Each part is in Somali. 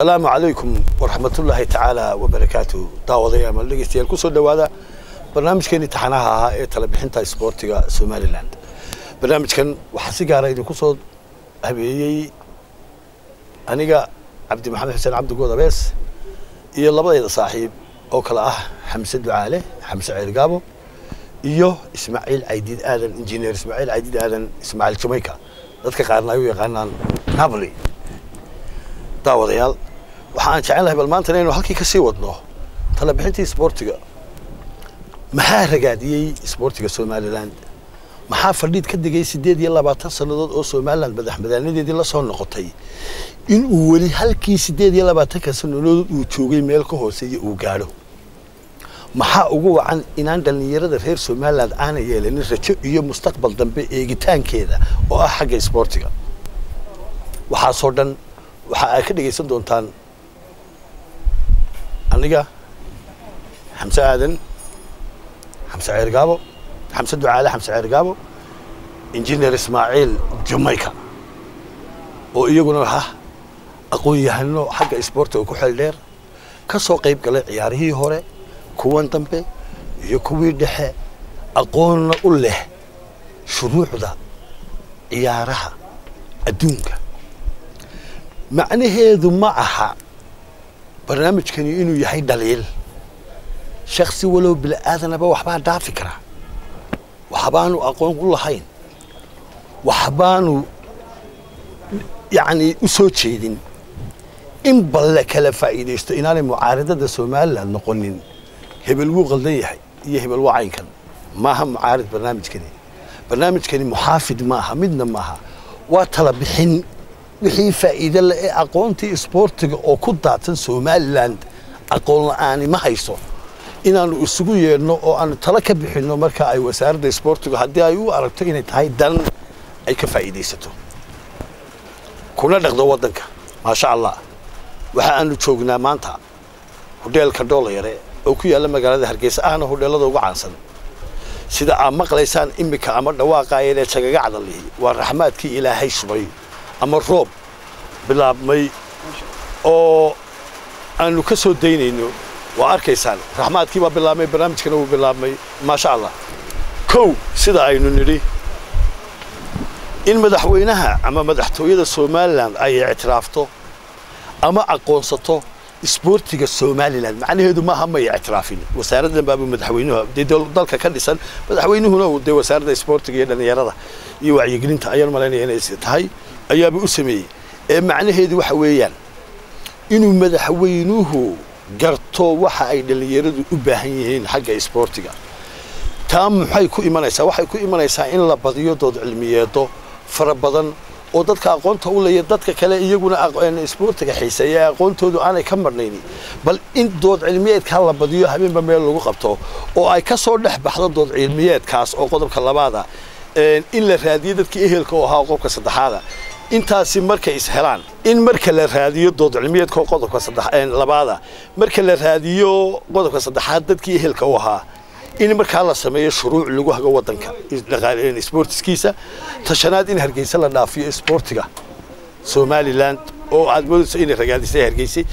asalaamu calaykum waraxmatullaahi tacaala wabarakaatu daawadaya ama dhegeystayaal kusoo dhowaada barnaamijkeeni taxanaha ahaa ee talabixinta isboortiga somalilan barnaamijkan waxaa si gaara idinku soo habeeyey aniga cabdi maxamed xuseen cabdi good abees iyo labadayda saaxiib oo kale ah xamse ducaale xamse ceelgaabo iyo ismaaciil caydiid aadan injineer ismaaciil caydiid aadan ismaaciil jamayka dadka qaarna ay u yaqaanaan napoli daawadayaal waxa aan jecelahay bal maanta inaynu halkii ka sii wadno talabixintii isboortiga maxaa ragaadiyey isboortiga somalilan maxaa fadhiid ka digay siddeed iyo labaatan sannadood oo somalilan madaxmadaanadeedii la soo noqotay in uu weli halkii siddeed iyo labaatanka sannadood uu joogay meel ka hooseeya uu gaadho maxaa ugu wacan inaan dhallinyarada reer somalilan aana yeelanin rajo iyo mustaqbal dambe eegitaankeeda oo ah xagga isboortiga waxaasoo dhan waxa ay ka dhegaysan doontaan aniga xamse aadan xamse ceergaabo xamse ducaale xamse ceergaabo injineer ismaaciil jamayka oo iyaguna ah aqoon-yahano xagga isboortiga ku xeel dheer ka soo qayb galay ciyaarihii hore kuwan dambe iyo kuwii dhexe aqoonna u leh shuruucda ciyaaraha adduunka macnaheedu ma aha barnaamijkani inuu yahay dhaliil shaksi walow bila'aadanaba waxbaa dhaafi karaa waxbaanu aqoon u lahayn waxbaanu yacnii u soo jeedin in balle kala faa'iidaysto inaanay mucaaridada somalilan noqonin hebel wuu qaldan yahay iyo hebel waa caynkan maaha mucaarid barnaamijkani barnaamijkani muxaafid maaha midna maaha waa tala bixin wixii faa'iide le ee aqoontii isboortiga oo ku daadsan somalilan aqoon la'aani ma hayso inaannu isugu yeedhno oo aanu talo ka bixinno marka ay wasaaradda isboortigu haddii ay u aragto inay tahay dan ay ka faa'iidaysato kuna dhaqdo waddanka maasha allah waxa aanu joognaa maanta hodheelka dhoolayare oo ku yaalla magaalada hargeysa ahna hodheellada ugu caansan sida aad maqlaysaan iminka ama dhawaaqaayeen ee jagaga cadalihi waa raxmaadkii ilaahay shubay ama roob bilaabmay oo aanu ka soo daynayno waa arkaysaan raxmaadkii baa bilaabmay barnaamijkana wuu bilaabmay maasha allah kow sida aynu nidhi in madaxweynaha ama madaxtooyada somalilan ay ictiraafto ama aqoonsato isboortiga somalilan macnaheedu maaha may ictiraafin wasaaraddan baaba madaxweynuhu dee dalka ka dhisan madaxweynuhuna uu dee wasaaradda isboortiga iyo dhallinyarada iyo wacyigelinta ayaan malaynaya inay tahay ayaaba u sameeyey ee macnaheedu waxa weeyaan inuu madaxweynuhu garto waxa ay dhallinyaradu u baahan yihiin xagga isboortiga taa maxay ku imanaysaa waxay ku imanaysaa in la badiyo dood cilmiyeedo fara badan oo dadka aqoonta u leeya dadka kale iyaguna isboortiga xiiseeya ee aqoontoodu aanay ka marnayni bal in dood cilmiyeedkaa la badiyo habeenba meel lagu qabto oo ay ka soo dhex baxdo dood cilmiyeedkaas oo qodobka labaada in la raadiyo dadkii ehelka oo ahaa qodobka saddexaada intaasi markay is helaan in marka la raadiyo dood cilmiyeedka oo qodobka labaada marka la raadiyo qodobka saddexaad dadkii ehelka u ahaa in markaa la sameeyo shuruuc lagu hago waddanka isboortiskiisa tashanaad in hargeysa la dhaafiyo isboortiga somalilan oo aad moodayso inay ragaadisay hargeysay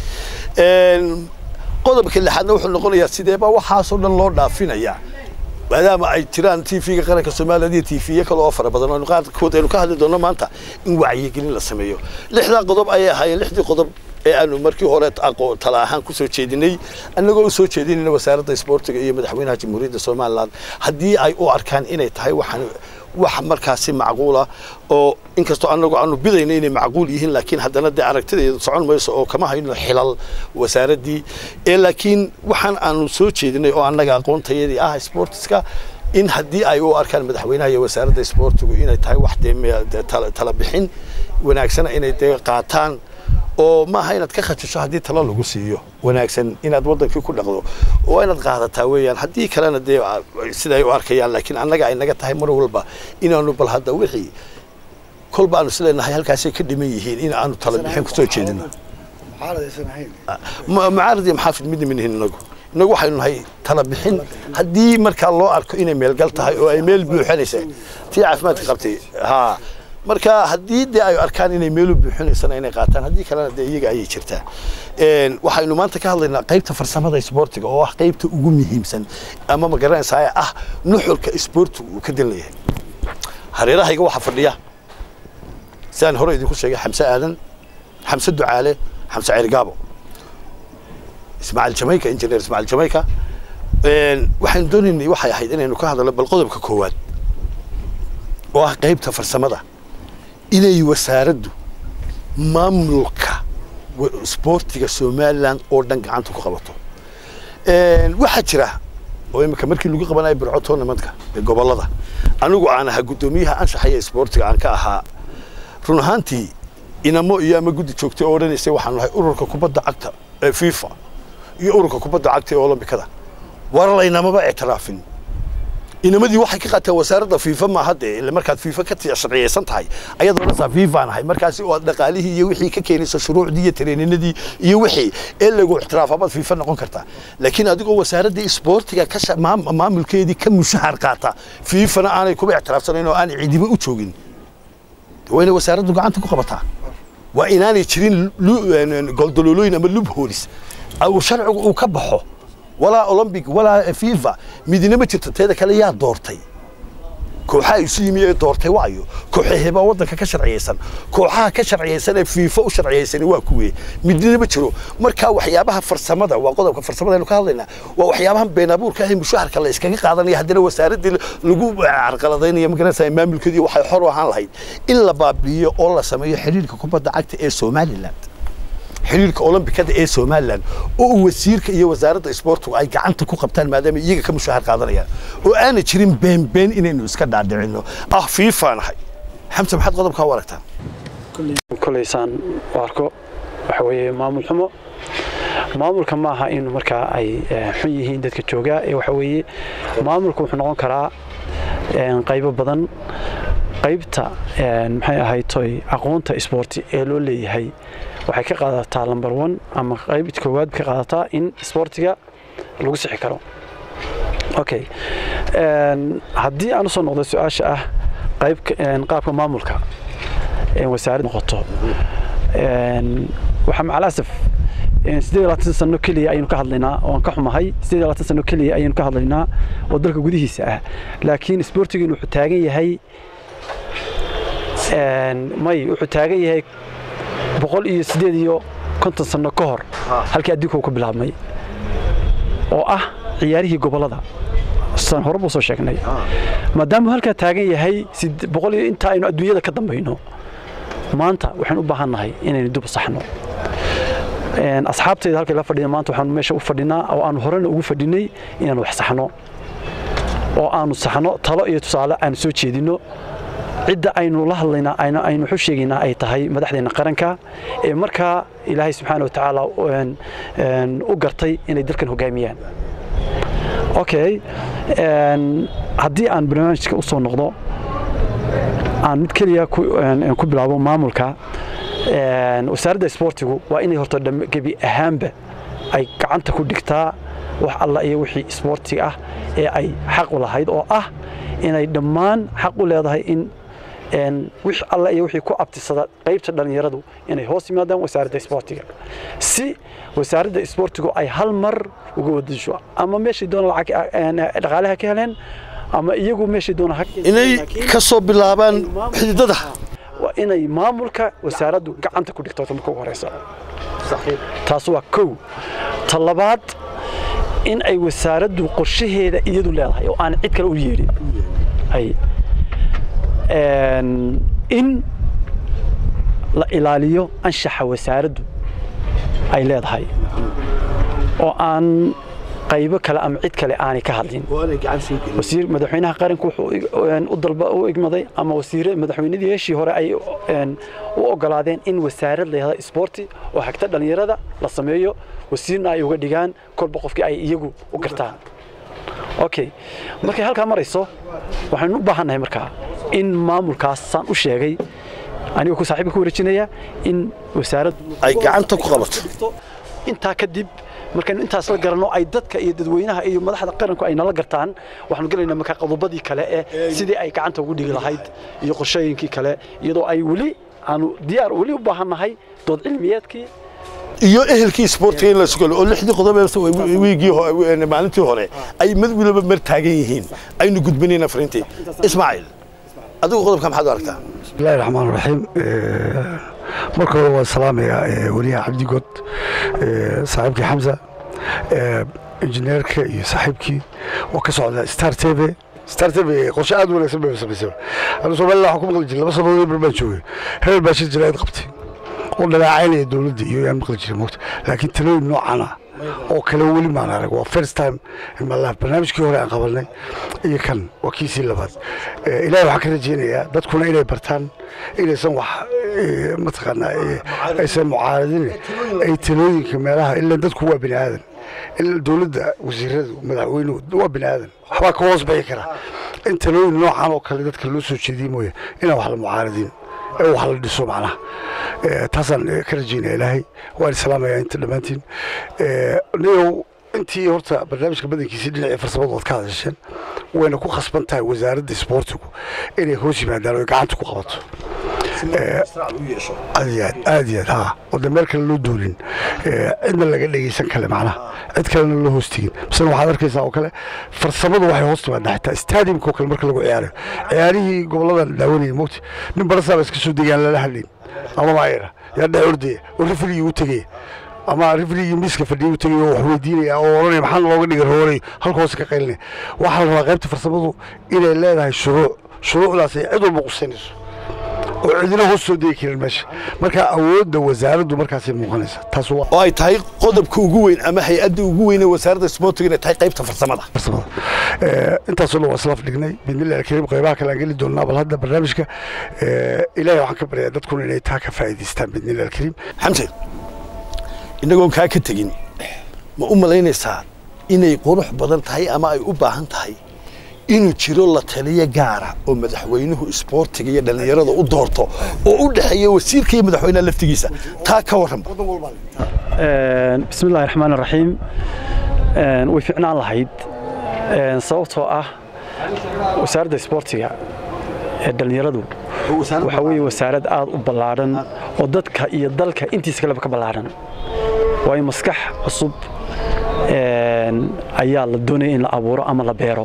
qodobka lixaadna wuxuu noqonayaa sideeba waxaasoo dhan loo dhaafinayaa maadaama ay jiraan t v-ga qaranka somaliland iyo t v-yo kale oo fara badan oo qaarkood aynu ka hadli doonno maanta in wacyigelin la sameeyo lixdaa qodob ayay ahaayeen lixdii qodob ee aanu markii hore tala ahaan ku soo jeedinay annagoo u soo jeedinayna wasaaradda isboortiga iyo madaxweynaha jamhuuriyadda somalilan haddii ay u arkaan inay tahay waxaan wax markaasi macquula oo inkastoo annagu aanu bidayna inay macquul yihiin laakiin haddana dee aragtideedu socon mayso oo kama hayno xilal wasaaraddii ee laakiin waxaan aanu soo jeedinay oo annaga aqoontayadii ah sportiska in haddii ay u arkaan madaxweynaha iyo wasaaradda isboortigu inay tahay wax dee tala bixin wanaagsana inay dee qaataan oo maaha inaad ka khajisho haddii talo lagu siiyo wanaagsan inaad waddankii ku dhaqdo oo inaad qaadataa weeyaan haddii kalena dee siday u arkayaan laakiin annaga ay naga tahay mar walba inaanu bal hadda wixii kolba aanu isleenahay halkaasay ka dhiman yihiin in aanu tala bixin kusoo jeedino mucaarad iyo maxaafid midna minihin inagu inagu waxaynu nahay tala bixin haddii markaa loo arko inay meelgal tahay oo ay meel buuxanaysa tii caafimaadka qabtay haa marka haddii dee ay arkaan inay meelu buuxinaysana inay qaataan haddii kalena dee iyaga ayay jirtaa waxaynu maanta ka hadlaynaa qaybta farsamada isboortiga oo ah qaybta ugu muhiimsan ama ma garanaysaa ee ah nuxurka isboortigu uu ka dan leeyahay hareerahayga waxaa fadhiya sidaan hore idinku sheegay xamse aadan xamse ducaale xamse ceerigaabo ismaaciil jamayka injineer ismaaciil jamayka waxaynu doonaynay waxay ahayd inaynu ka hadalno bal qodobka koowaad oo ah qaybta farsamada inay wasaaraddu maamulka isboortiga somalilan oo dhan gacanta ku qabato waxaa jira oo imika markii lagu qabanayo birco tournamentka ee gobolada anigu aan ahaa guddoomiyaha anshaxaya isboortiga aan ka ahaa run ahaantii inamo iyo ama guddi joogtay oo odhanaysay waxaan nahay ururka kubadda cagta ee fifa iyo ururka kubadda cagta ee olombikada war laynamaba ictiraafin inamadii waxay ka qaateen wasaaradda fiifa maaha dee ille markaad fiifa ka sharciyeysan tahay ayaad odhanaysaa fiifaan ahay markaasi oo aad dhaqaalihii iyo wixii ka keenaysa shuruucdii iyo tareeninadii iyo wixii ee lagu ictiraafabaad fiifa noqon kartaa laakiin adigoo wasaaraddii isboortiga ka maamulkeedii ka mushahar qaata fiifana aanay kuba ictiraafsanayn oo aanay ciidiba u joogin waa inay wasaaraddu gacanta ku qabataa waa inaanay jirin goldololooyin ama lubholis uu sharcigu uu ka baxo walaa olombic walaa fifa midina ma jirto teeda kale yaa doortay kooxaha isu yimi ee doortay waayo kooxahebaa waddanka ka sharciyeysan kooxaha ka sharciyeysan ee fiifa u sharciyeysani waa kuwee midina ma jiro marka waxyaabaha farsamada waa qodobka farsamada aynu ka hadlaynaa waa waxyaabahan been abuurka ah ee mushaharka la iskaga qaadanaya haddana wasaaraddii lagu carqaladaynayo magaranaysaa maamulkeedii waxay xor u ahaan lahayd in la baabi'iyo oo la sameeyo xiriirka kubadda cagta ee somaliland xiriirka olombikada ee somalilan oo uu wasiirka iyo wasaaradda isboortigu ay gacanta ku qabtaan maadaama iyaga ka mushahar qaadanayaan oo aanay jirin beenbeen inaynu iska dhaadhicino ah fiifaan ahay xamse maxaad qodobkaa u aragtaa kolaysaan u arko waxa weeye maamul xumo maamulka maaha in markaa ay xun yihiin dadka joogaa ee waxa weeye maamulku wuxuu noqon karaa qaybo badan qaybta maxay ahayd toy aqoonta isboorti ee loo leeyahay waxay ka qaadataa lamber one ama qayb koowaad ka qaadataa in isboortiga lagu sixi karo okay haddii aan usoo noqdo su-aasha ah qayb qaabka maamulka wasaaradda noqoto waxaa macalasaf siddeed labaatan sano keliya ayaynu ka hadlaynaa oo aan ka xumahay siddeed labaatan sano keliya ayaynu ka hadlaynaa oo dalka gudihiisa ah laakiin isboortigiinu wuxuu taagan yahay may wuxuu taagan yahay boqol iyo siddeed iyo konton sano ka hor halkii adduunka uu ka bilaabmay oo ah ciyaarihii gobollada san hore buu soo sheegnay maadaamuu halkaa taagan yahay boqol iyo inta aynu adduunyada ka dambayno maanta waxaan u baahan nahay inaynu dib u saxno asxaabtayda halkay la fadhiya maanta waxaanu meesha u fadhinaa oo aanu horena ugu fadhinay inaanu wax saxno oo aanu saxno talo iyo tusaale aanu soo jeedinno cidda aynu la hadlaynaa aynu waxu sheegaynaa ay tahay madaxdeena qaranka ee markaa ilaahay subxaana wa tacaala u gartay inay dalkan hogaamiyaan okay haddii aan barnaamijka u soo noqdo aan mid keliya ku bilaabo maamulka wasaaradda isboortigu waa inay horta gebi ahaanba ay gacanta ku dhigtaa wax alla iyo wixii isboortiga ah ee ay xaq u lahayd oo ah inay dhammaan xaq u leedahay in wix alla iyo wixii ku abtisada qaybta dhallinyaradu inay hoos yimaadaan wasaaradda isboortiga si wasaaradda isboortigu ay hal mar uga wadasho ama meeshay doona lacag dhaqaalaha ka heleen ama iyagu meeshay doona inay ka soo bilaabaan xididada waa inay maamulka wasaaraddu gacanta ku dhigto marka ugu horeysa taas waa kow ta labaad in ay wasaaraddu qorshaheeda iyadu leedahay oo aan cid kale u yeedhin in la ilaaliyo anshaxa wasaaraddu ay leedahay oo aan qaybo kale ama cid kale aanay ka hadlin wasiir madaxweynaha qaranku wuxuu u dalba u igmaday ama wasiire madaxweynadii heeshii hore ay u ogolaadeen in wasaarad layahda isboorti oo hagta dhallinyarada la sameeyo wasiirna ay uga dhigaan kolba qofkii ay iyagu u gartaan okay markay halkaa marayso waxaynu u baahannahay markaa in maamulkaas saan u sheegay anigoo ku saaxiibka ku wareejinaya in wasaaraddu ay gacanta ku qabato intaa kadib markaynu intaas la garanno ay dadka iyo dadweynaha iyo madaxda qaranku ay nala gartaan waxaanu gelaynaa markaa qodobadii kale ee sidii ay gacanta ugu dhigi lahayd iyo qorshooyinkii kale iyadoo ay weli aanu diyaar weli u baahannahay dood cilmiyeedkii iyo ehelkii isboortiga in la sugalo oo lixdii qodob ee wiigii ho- maalintii hore ay mid waliba mar taagan yihiin aynu gudbinayna fariintii ismaaciil adigu qodobka maxaad u aragtaa bismillahi raxmaan raxiim marka hore waan salaamayaa weliyaha cabdigood saaxiibkii xamsa injineerka iyo saaxiibkii oo ka socda star t v star t v qorshe aad u wanaagsan bay samaysay anu somaliland waxaan ku maqli jiray laba sanadood bar baan joogay hebel baa shir jiraayad qabtay oo dhaleecaynaya dowladda iyo yaan maqli jiray moogta laakiin talooyin noocan ah oo kale weli maan arag waa first time in my life barnaamijkii hore aan qabanay iyo kan waa kiisii labaad Eh, ilaahay waxaan ka rajaynayaa dadkuna inay bartaan inaysan wax eh, mataqaanaa eh, aysan mucaaradin ay talooyinka meelaha ilaa dadku waa bini aadan ilaa dowladda wasiiradu madaxweynuhu waa bini aadan waxbaa ka hoos bixi kara in talooyin noocan oo kale dadka loo soo jeediye mooye inaan wax la mucaaradin ee wax la dhiso macnaha Eh, taasaan eh, ka rajaynaya ilaahay waan islaamayaa inta dhammaantiin Eh, niyow intii horta barnaamijka badankiisii dhinacii farsamadu ood ka hadasheen wayna ku khasban tahay wasaaradda isboortigu inay hoos yimaadaan oo ay gacanta ku qabato aad iyo aad aad iyo aad ha wada meel kale loo duulin Eh, cidna laga dhegeysan kale macnaha cid kalena loo hoos tegin misena waxaad arkaysaa oo kale farsamadu waxay hoos timaadaa xitaa stadiumka oo kale marka lagu ciyaarayo ciyaarihii goboladan daawanayay mogta nin barasaaba iska soo degaan lala hadlayn ama maayara yaa dhex ordaya oo rifligii u tegaya ama rifligii miiska fadhiya u tegaya oo wax weydiinaya oo oranaya maxaa looga dhigay hooray halka hoose ka qaylinaya waxaa la rabaa qaybta farsamadu inay leedahay shuruuc shuruucdaas ay cid walba qusanayso oo cidina hoos soo degi karin meesha marka awoodda wasaaraddu markaasay muuqanaysa taas waa oo ay tahay qodobka ugu weyn ama hay-adda ugu weyn ee wasaaradda isboortiga inay tahay qaybta farsamada farsamada Eh, intaasoo dhan waa islaaf dhignay bidnillahi alkariim qaybaha kale aan geli doonaa bal hadda barnaamijka eh, ilaahay waxaan ka baryaa dadkuna inay taa ka faa'iidaystaan bidnillahi alkariim xamse innagoon kaa ka tegin ma u malaynaysaa inay qurux badan tahay ama ay u baahan tahay inuu jiro la taliyo gaara oo madaxweynuhu isboortiga iyo dhallinyarada u doorto oo u dhexeeya wasiirka iyo madaxweynaha laftigiisa taa ka warranba bismi illahi raxmaan raxiim way ficnaan lahayd Een, sababtoo ah wasaaradda isboortiga ee dhallinyaradu waxa weeye wasaarad aad u ballaadhan oo dadka iyo dalka intiisa kaleba ka ballaadhan waayo maskax cusub een, ayaa la doonaya in la abuuro ama la beero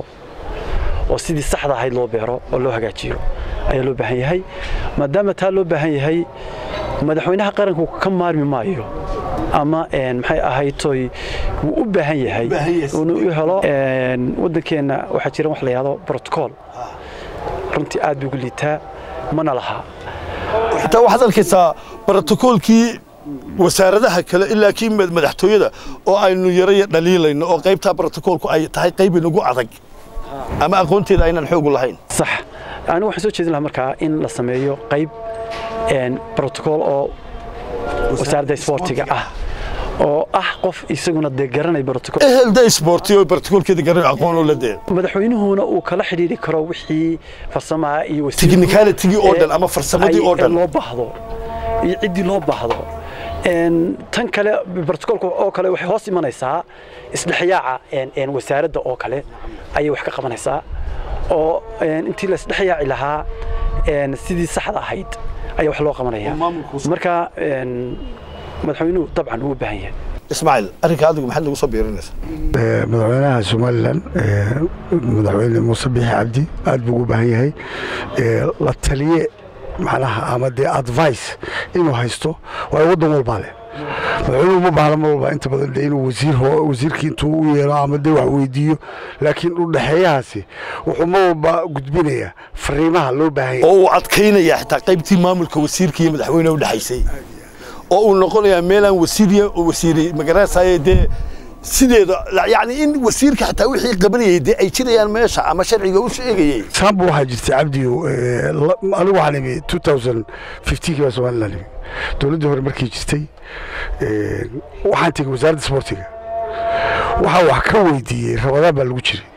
oo sidii saxda ahayd loo beero oo loo hagaajiyo ayaa loo baahan yahay maadaama taa loo baahan yahay madaxweynaha qaranku ka maarmi maayo ama een, maxay ahayd toy wuu u baahan yahay inuu u helo een, waddankeenna waxaa jira wax la yidhahdo protocol runtii aad buu ugu liitaa mana laha xitaa waxaad arkaysaa brotokoolkii wasaaradaha kale ilaa kii mad- madaxtooyada oo aynu yaraya dhaliilayno oo qaybtaa brotokoolku ay tahay qayb inagu adag ama aqoonteeda aynan xoogu lahayn sax anigu waxaan soo jeedin lahaa markaa in la sameeyo qayb een, protocol oo wasaaradda isboortiga ah oo ah qof isaguna dee garanay protocol ehelda isboorti oo brotokoolkeeda garan aqoon oo la dee madaxweynuhuna uu kala xidhiiri karo wixii farsamaha iyo wasiirku- Technicality-gii oo dhan ee, ama farsamadii ay- oo dhan. ee loo baahdo iyo ciddii loo baahdo Een, tan kale brotocolka oo kale waxay hoos imanaysaa isdhexyaaca een, een, wasaaradda oo kale ayay wax ka qabanaysaa oo een, intii la isdhexyaaci lahaa een, sidii saxda ahayd ayaa wax loo qabanaya marka een, madaxweynuhu dabcan uu u baahan yahay ismaaciil arrinka adigu maxaad nagu soo biirinaysaa Eh, madaxweynaha somalilan eh, madaxweyne muuse bixi cabdi aad buu ugu baahan yahay Eh, la taliye macnaha ama dee advice inuu haysto waayo waddan walbaa leh madaxweynuhu ma baahna mar walba inta badan dee inuu wasiir ho- wasiirkii intuu u yeelo ama dee wax weydiiyo laakiin u dhexeeyahaasi wuxuu mar walba gudbinayaa fariimaha loo baahan yahay oo uu adkaynaya xitaa qaybtii maamulka wasiirka iyo madaxweynaha u dhexaysay oo uu noqonayaa meelaan wasiiriya wasiiri magaranaysaye dee sideeda yacni in wasiirka xitaa wixii qabanayay dee ay jirayaan meesha ama sharciga u sheegayay saambu waxaa jirtay cabdiyo eh, la- anigu waxaan imi 2015 baa somaliland imi dowladdii hore markii jirtay eh, waxaan tegey wasaaradda isboortiga waxaa wax ka weydiiyey rabadaan baa lagu jiray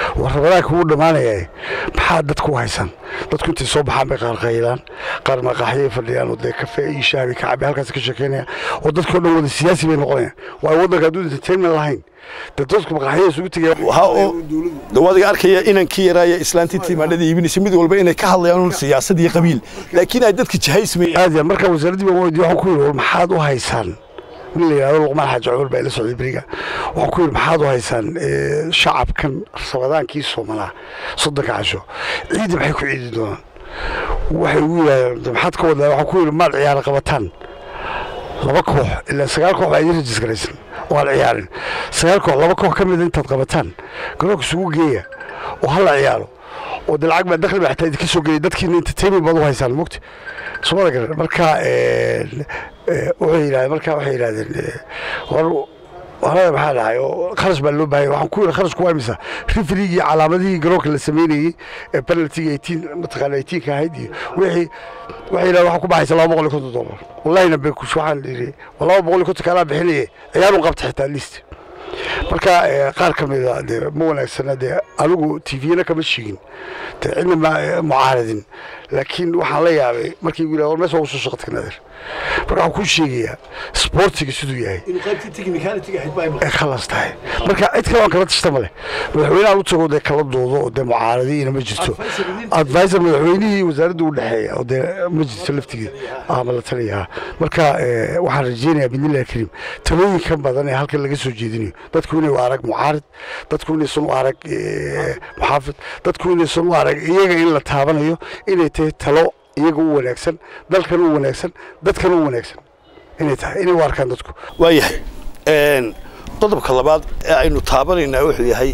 war rabadaanka wuu dhammaanaya maxaa dadku u haysaan dadku intay soo baxaan bay qaar qaylaan qaar maqaaxyay fadhiyaan oo dee kafe iyo shaabi ka cabi halkaas ka sheekeynaya oo dadkao dhan wada siyaasi bay noqonayaan waayo waddanka hadduu entertainment lahayn dee dadku maqaaxyada isugu tegaya waxa oo dawadiga arkaya inankii yaraaya islaantii timaadhada iibinaysa mid walba inay ka hadlayaan un siyaasad iyo qabiil laakiin ay dadka jahaysmayaan aad ya marka wasaaraddii baan weydiye waxaan ku yidhi war maxaad u haysaan in la yidhahdo luqmaan xaaji cumar baa ila socday beriga waxaan ku yidhi maxaad u haysaan eh, shacabkan rabadaankii soomalaa soddonka casho ciidda maxay ku ciidi doonaan waxay ugu yidhahdeen "De maxaad ka wadaa waxaan ku yidhi maad ciyaara qabataan laba koox ilaa sagaal koox baa idin rajisgaraysan oo aan ciyaarin sagaal koox laba koox ka mida intaad qabataan garoonka isugu geeya oo hala ciyaaro oo de lacag baa dakhli baa xitaa idinka soo gelaya dadkiina entertainment baad u haysaan mogti soomada garan marka eh, eh, wuxuu yidhahdeen marka waxay yidhahdeen eh, war horada maxaa dhahay oo kharash baa loo baahaya waxaan ku yidhi kharashku waa imisa rifrigii iyo calaamadihii garoonka la sameynayey ee penaltiga eighteen mataqaana eighteenka ahayd iyo wixii waxay yidhahdeen waxaa ku baxaysa laba boqol iyo konton dollar wallahina beekush waxaan yidhi laba boqol iyo konton kalaa bixinaye ciyaarun qabta xitaa list marka eh, qaar ka mida dee ma wanaagsana dee anigu tvna kama sheegin dee cidna ma mucaaradin laakiin waxaan la yaabay markii igu yidhahdo war meesha waa usoo shaqo tagnadeer marka waxaan kuu sheegayaa sportiga siduu yahay inuu qaybtii technicality-ga ahayd baa ay khalas tahay marka cid kale aan kala tashta male madaxweynaha u tago dee kala doodo oo dee mucaaradiina ma jirto advisor madaxweynihii wasaaradda u dhexeeya oo dee ma jirto laftigeeda ama la taliyaa marka eh, waxaan rajeynayaa bidnillahi kariim talooyinkan badan ee halkan laga soo jeedinayo dadku inay u arag mucaarid dadku inaysan u arag eh, muxaafid dadku inaysan u arag iyaga in la taabanayo inay tahay talo iyaga u wanaagsan dalkan u wanaagsan dadkan u wanaagsan inay tahay inay u arkaan dadku waayahay Een, qodobka labaad ee aynu taabanaynaa wuxuu yahay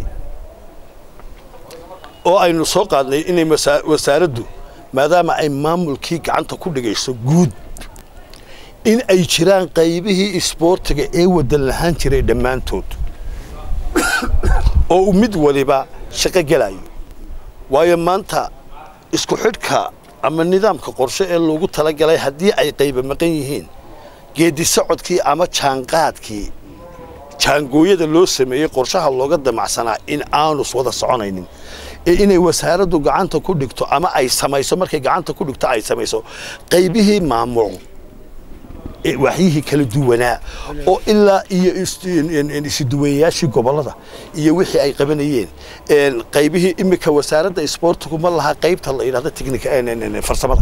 oo aynu soo qaadnay inay masa- wasaaraddu maadaama ay maamulkii gacanta ku dhigayso guud in ay jiraan qaybihii isboortiga ee wadan lahaan jiray dhammaantood oo uu mid waliba shaqo gelayo waayo maanta isku xidhka ama nidaamka qorshe ee loogu talagalay haddii ay qayba maqan yihiin geedi socodkii ama jaanqaadkii jaangooyada loo sameeyey qorshaha looga damacsanaa in aanus wada soconaynin ee inay wasaaraddu gacanta ku dhigto ama ay samayso markay gacanta ku dhigto ay samayso qaybihii maamul ee waxyihii kala duwanaa oo ilaa iyo is- in- in- isuduwayaashii gobollada iyo wixii ay qabanayeen een, qaybihii imika wasaaradda isboortigu ma laha qaybta la yidhahdo technica een, een, een, farsamada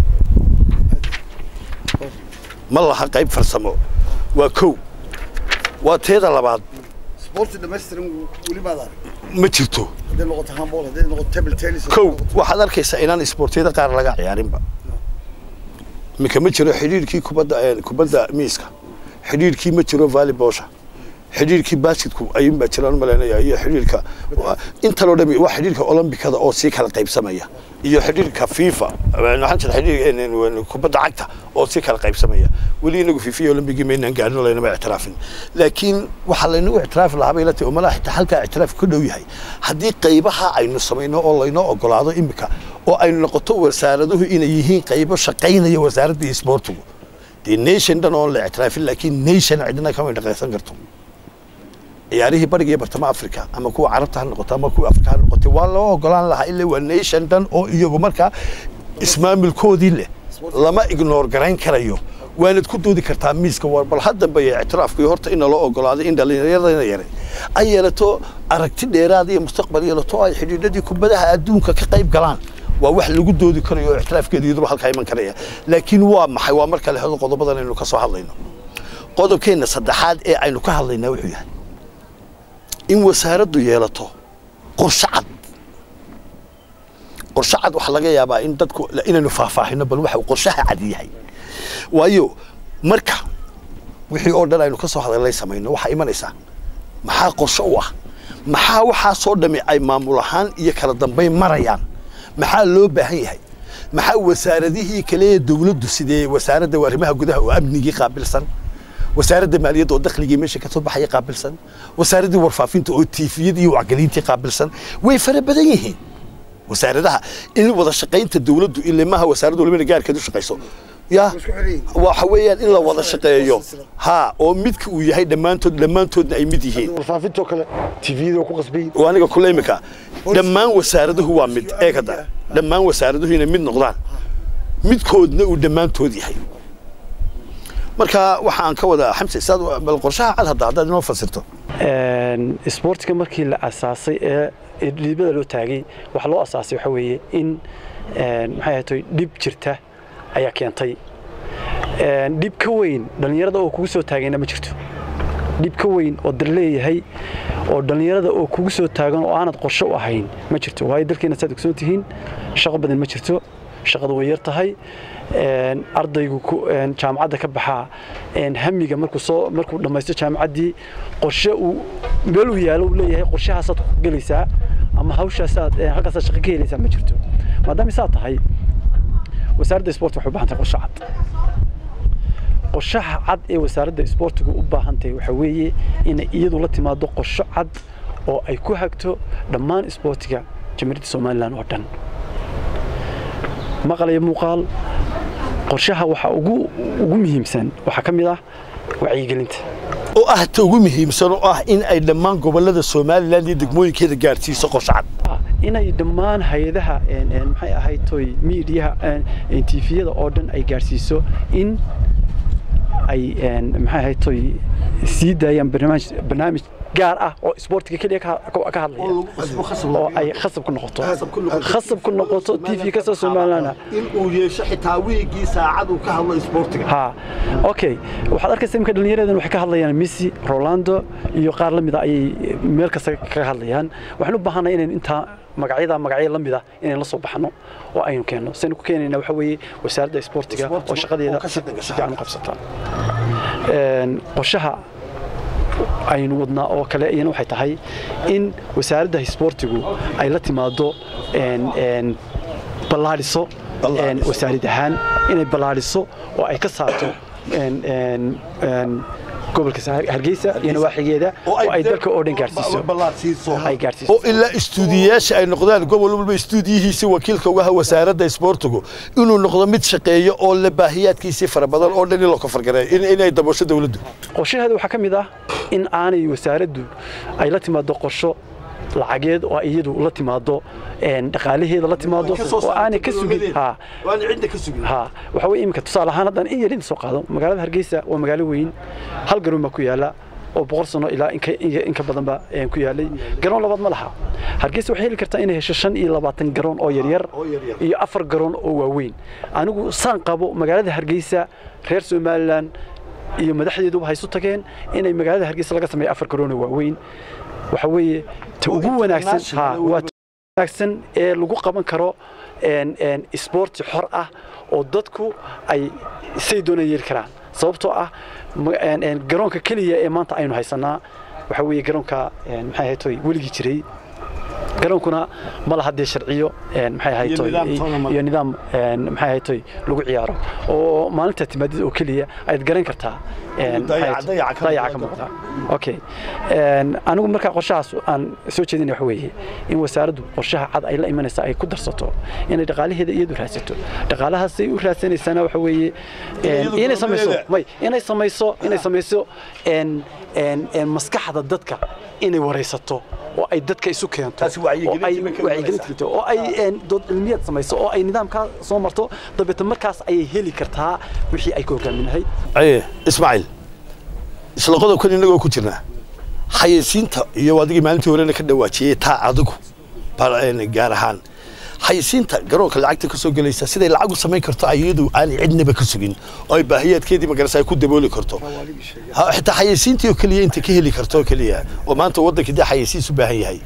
ma laha qayb farsamo waa kow waa teeda labaad sporti dhammaystiran weli baad arag ma jirto hadday noqoto handball hadday noqoto table tennis kow waxaad arkaysaa inaan isboortiyada qaar laga ciyaarinba iminka ma jiro xidhiirkii kubadda eh, kubadda miiska xidhiirkii ma jiro volleyballsha xidhiirkii basketku ayuun baa jiraan malaynaya iyo xidhiirka waa- intanoo dhami waa xidhiirka olombikada oo sii kala qaybsamaya iyo xidhiirka fifa waxaan jira xidhiir en- en- kubadda cagta oo sii kala qaybsamaya weli inagu fifa iyo olombigi maynaan gaarino laynama ictiraafin laakiin waxaa laynagu ictiraafi lahaa bay la tahay umalaha xitaa halkaa ictiraaf ka dhow yahay haddii qaybaha aynu samayno oo laynoo ogolaado imika oo aynu noqoto wasaaraduhu inay yihiin qaybo shaqaynaya wasaaradda isboortigu dee nation dhan oon la ictiraafin laakiin nation cidina kama dhaqaysan karto ciyaarihii bariga iyo bartamaha africa ama kuwa carabta ha noqoto ama kuwa afrika ha noqoto waa loo ogolaan lahaa ilaa waa nation dhan oo iyagu markaa ismaamulkoodii leh lama ignore garayn karayo waanad ku doodi kartaa miiska war bal haddanba iyo ictiraafkii horta in loo ogolaaday in dhallinyaradana yare ay yeelato aragti dheeraad iyo mustaqbal yeelato ay xidhiidhadii kubadaha adduunka ka qayb galaan waa wax lagu doodi karayo oo ictiraafkeeda iyaduba halkaa iman karaya laakiin waa maxay waa marka lehdo qodobadan aynu ka soo hadlayno qodobkeenna saddexaad ee aynu ka hadlaynaa wuxuu yahay in wasaaraddu yeelato qorshe cad qorshe cad waxaa laga yaabaa in dadku inaynu faahfaahino bal waxa uu qorshaha cad yahay waayo marka wixii oo dhan aynu ka soo hadalnay samayno waxaa imanaysaa maxaa qorshe u ah maxaa waxaasoo dhami ay maamul ahaan iyo kala dambayn marayaan maxaa loo baahan yahay maxaa wasaaradihii kale ee dowladdu sidee wasaaradda arrimaha gudaha oo amnigii qaabilsan wasaaradda maaliyadda oo dakhligii meesha ka soo baxaya qaabilsan wasaaraddii warfaafinta oo tiifiyadii iyo wacgelintii qaabilsan way fara badan yihiin wasaaradaha in wada shaqaynta dowladdu ilaa maaha wasaaraddu walibana gaarkeed u shaqayso ya waxa weeyaan in la wada shaqeeyo ha oo midka uu yahay dhammaantood dhammaantoodna ay mid yihiin warfaafintoo kale tviyada ku qasbay oo aniga kule imika dhammaan wasaaraduhu waa mid eegada dhammaan wasaaraduhu inay mid noqdaan midkoodna uu dhammaantood yahay marka waxaan ka wadaa xamse saad bal qorshaha cad hadda haddaad inoo fasirto isboortiga markii la asaasay ee dhiibada loo taagay waxa loo asaasay waxa weeye in maxay ahayd dhib jirta ayaa keentay dhib ka weyn dhallinyarada oo kugu soo taagayna ma jirto dhib ka weyn oo dar leeyahay oo dhallinyarada oo kugu soo taagan oo aanad qorshe u ahayn ma jirto waayo dalkeena saad ogsoon tihiin shaqo badan ma jirto shaqadu way yar tahay ardaygu jaamacadda ka baxaa hamiga markuu soo markuu dhammaysto jaamacaddii qorshe uu meel uu yaalo uu leeyahay qorshahaasaad ku gelaysaa ama hawshaasaad halkaasaad shaqo ka helaysaa ma jirto maadaama saa tahay wasaaradda isboort waxay u baahan tahay qorshe cad qorshaha cad ee wasaaradda isboortigu u baahan tahay waxaa weeye inay iyadu la timaado qorsho cad oo ay ku hagto dhammaan isboortiga jamhuuriyadda somalilan oo dhan maqal iyo muuqaal qorshaha waxa ugu ugu muhiimsan waxaa ka mid ah wacyigelinta oo ah ta ugu muhiimsan oo ah in ay dhammaan gobollada somalilan iyo degmooyinkeeda gaadhsiiso qorshe cad inay dhammaan hay-adaha maxay ahayd toy miidiyaha tifiyada oo dhan ay gaadhsiiso in ay maxay ahayd toy sii daayaan barnaamij barnaamij gaar ah oo isboortiga keliya ka hadlaya oo ay khasab ku noqoto khasab ku noqoto tv kasta somaliland in uu yeesho xitaa wiigii saacad uu ka hadlo isboortiga ha okay waxaad arkaysaa imika dhallinyaradan waxay ka hadlayaan messi rolando iyo qaar la mida ayay meel kasta kaga hadlayaan waxaan u baahanay inayn intaa magacyada magacyo la mida inayn la soo baxno oo aynu keenno saynu ku keenayna waxa weeye wasaaradda isboortiga oo shaqadeeda si fiican u qabsata qorshaha aynu wadnaa oo kale iyana waxay tahay in wasaaradda isboortigu ay la timaado ballaadhiso wasaarad ahaan inay ballaadhiso oo ay ka saarto gobolka hargeysa iyo nawaaxigeeda oo ay dalka oo dhan gaarsiiso ay gaarsiiso oo ilaa istuudiyayaasha ay noqdaan gobol walba istuudiyihiisii wakiilka uga aha wasaaradda isboortigu inuu noqdo mid shaqeeyo oo la baahiyaadkiisii fara badan oo dhan in la kofargareeyo inay daboosho dawladdu qorshaheeda waxaa ka mid ah in aanay wasaaraddu ay la timaado qorsho lacageed oo iyadu la timaado dhaqaalaheeda la timaado oo aanay ka sugin ha ha waxa weeye iminka tusaale ahaan haddaan in yar inta soo qaado magaalada hargeysa waa magaalo weyn hal garoon baa ku yaala oo boqol sano ilaa inka badanba ku yaalay garoon labaad ma laha hargeysa waxay heli kartaa inay hesho shan iyo labaatan garoon oo yaryar iyo afar garoon oo waaweyn anigu saan qabo magaalada hargeysa reer somalilan iyo madaxdeeduba haysu tageen inay magaalada hargeysa laga sameeyo afar garoon oo waaweyn waxa weeye ta ugu wanaagsan ha waa ta wanaagsan ee lagu qaban karo isboorti xor ah oo dadku ay say doonaan yeeli karaan sababtoo ah garoonka keliya ee maanta aynu haysanaa waxa weeye garoonka maxay ahayd toy weligii jiray garoonkuna ma laha dee sharciyo maxay ahayd toy iyo nidaam maxay ahayd toy lagu ciyaaro oo maalinta timaadida oo keliya ayaad garan kartaa dayaca ka muuqda okay anigu markaa qorshahaas aan soo jeedinaya waxa weeye in wasaaraddu qorshaha cad ay la imanaysa ay ku darsato inay dhaqaalaheeda iyadu raadsato dhaqaalahaasay u raadsanaysana waxa weeye inay samayso may inay samayso inay samayso maskaxda dadka inay waraysato oo ay dadka isu keento oo ay wacyigelinta keento oo ay dood cilmiyaad samayso oo ay nidaamkaa soo marto dabeetna markaas ayay heli kartaa wixii ay ka hogaaminahay aye ismaaciil isla qodobkan innagoo ku jirnaa xayeysiinta iyo adigii maalintii horena ka dhawaajiyey taa adigu gaar ahaan xayeysiinta garoonka lacagta ka soo gelaysa siday lacag u samayn karto iyadu aanay cidnaba ka sugin oo ay baahiyaadkeedii magarasa ay ku dabooli karto xitaa xayeysiintii oo keliya inta ka heli karto oo keliya oo maanta waddankii dee xayeysiis u baahan yahay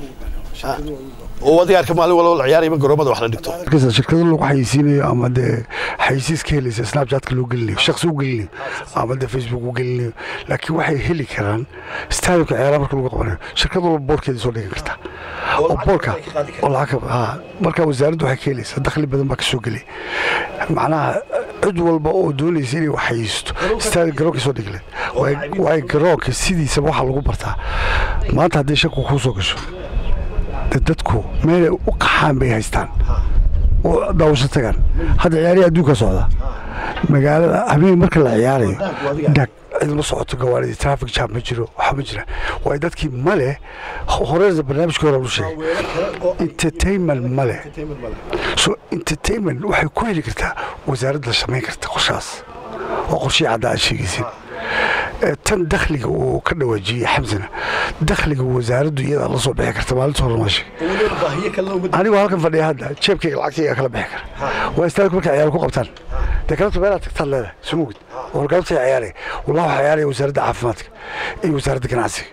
oo adiga arka maalin walba la ciyaarayba garoomada wax la dhigto markaas shirkado lagu xayeysiinayo ama dee xayeysiis ka helaysa snapchatka loo gelinayo shakhsi u gelinayo ama dee facebook u gelinayo laakiin waxay heli karaan stadiumka ciyaaraha marka lagu qabanayo shirkad walba boorkeeda soo dhigan kartaa oo boorka oo lacag ha marka wasaaraddu waxay ka helaysaa dakhli badan baa ka soo gelay macnaha cid walba oo doonaysa inay wax xayeysto stadium garoonka soo dhigleen waay garoonka sidiisaba waxaa lagu bartaa maanta haddii shaku kuu soo gasho dadku meelay u qaxaan bay haystaan oo daawasho tagaan hadda ciyaarihi adduunka socda magaalada habeen marka la ciyaarayo dhag cidma socoto gawaaridii traffic jam ma jiro waxa ma jira waayo dadkii male horeysa barnaamijka hore u sheegay entertainment male so entertainment waxay ku heli kartaa wasaaradda samayn karta qorshaas oo qorshihii cadda aad sheegaysin tan dakhliga uu ka dhawaajiyey xamsana dakhliga wasaaraddu iyadaa la soo bixi karta maalinta hore ma sheeg anigoo halkan fadhiya hadda jeebkayga lacagtayga kala bixi kara waa istaagku markay ciyaar ku qabtaan dee galabta meelaad tagtaad leedahay sumugid oo galabtay ciyaaraya wallahi waxaa ciyaaraya wasaaradda caafimaadka iyo wasaaradda ganacsiga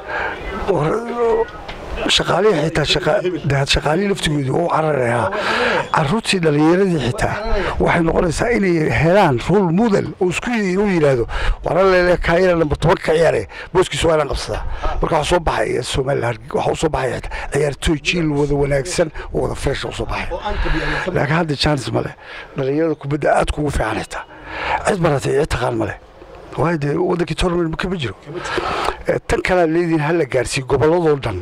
shaqaalihii xitaa shaqaalihii laftigoodu u cararayaa caruurtii dhallinyaradii xitaa waxay noqonaysaa inay helaan rol model oo isku inuu yidhaahdo waralele kaayana nambar toban ka ciyaaraya booskiisa waa inaan qabsadaa marka waxaa soo baxaya somaliland waxaa u soo baxaya xitaa ciyaartooy jiil wada wanaagsan oo wada fresh u soo baxaya laakiin hadda chance male dhallinyarada kubadda aad kugu fiican xitaa cid baratay cid taqaan male waayo dee waddankii tournament kama jiro tan kalead leediin ha la gaarsiiyo gobolladoo dhan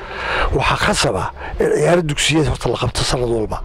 waxaa khasaba in ciyaaro dugsiyada horta la qabto sanad walba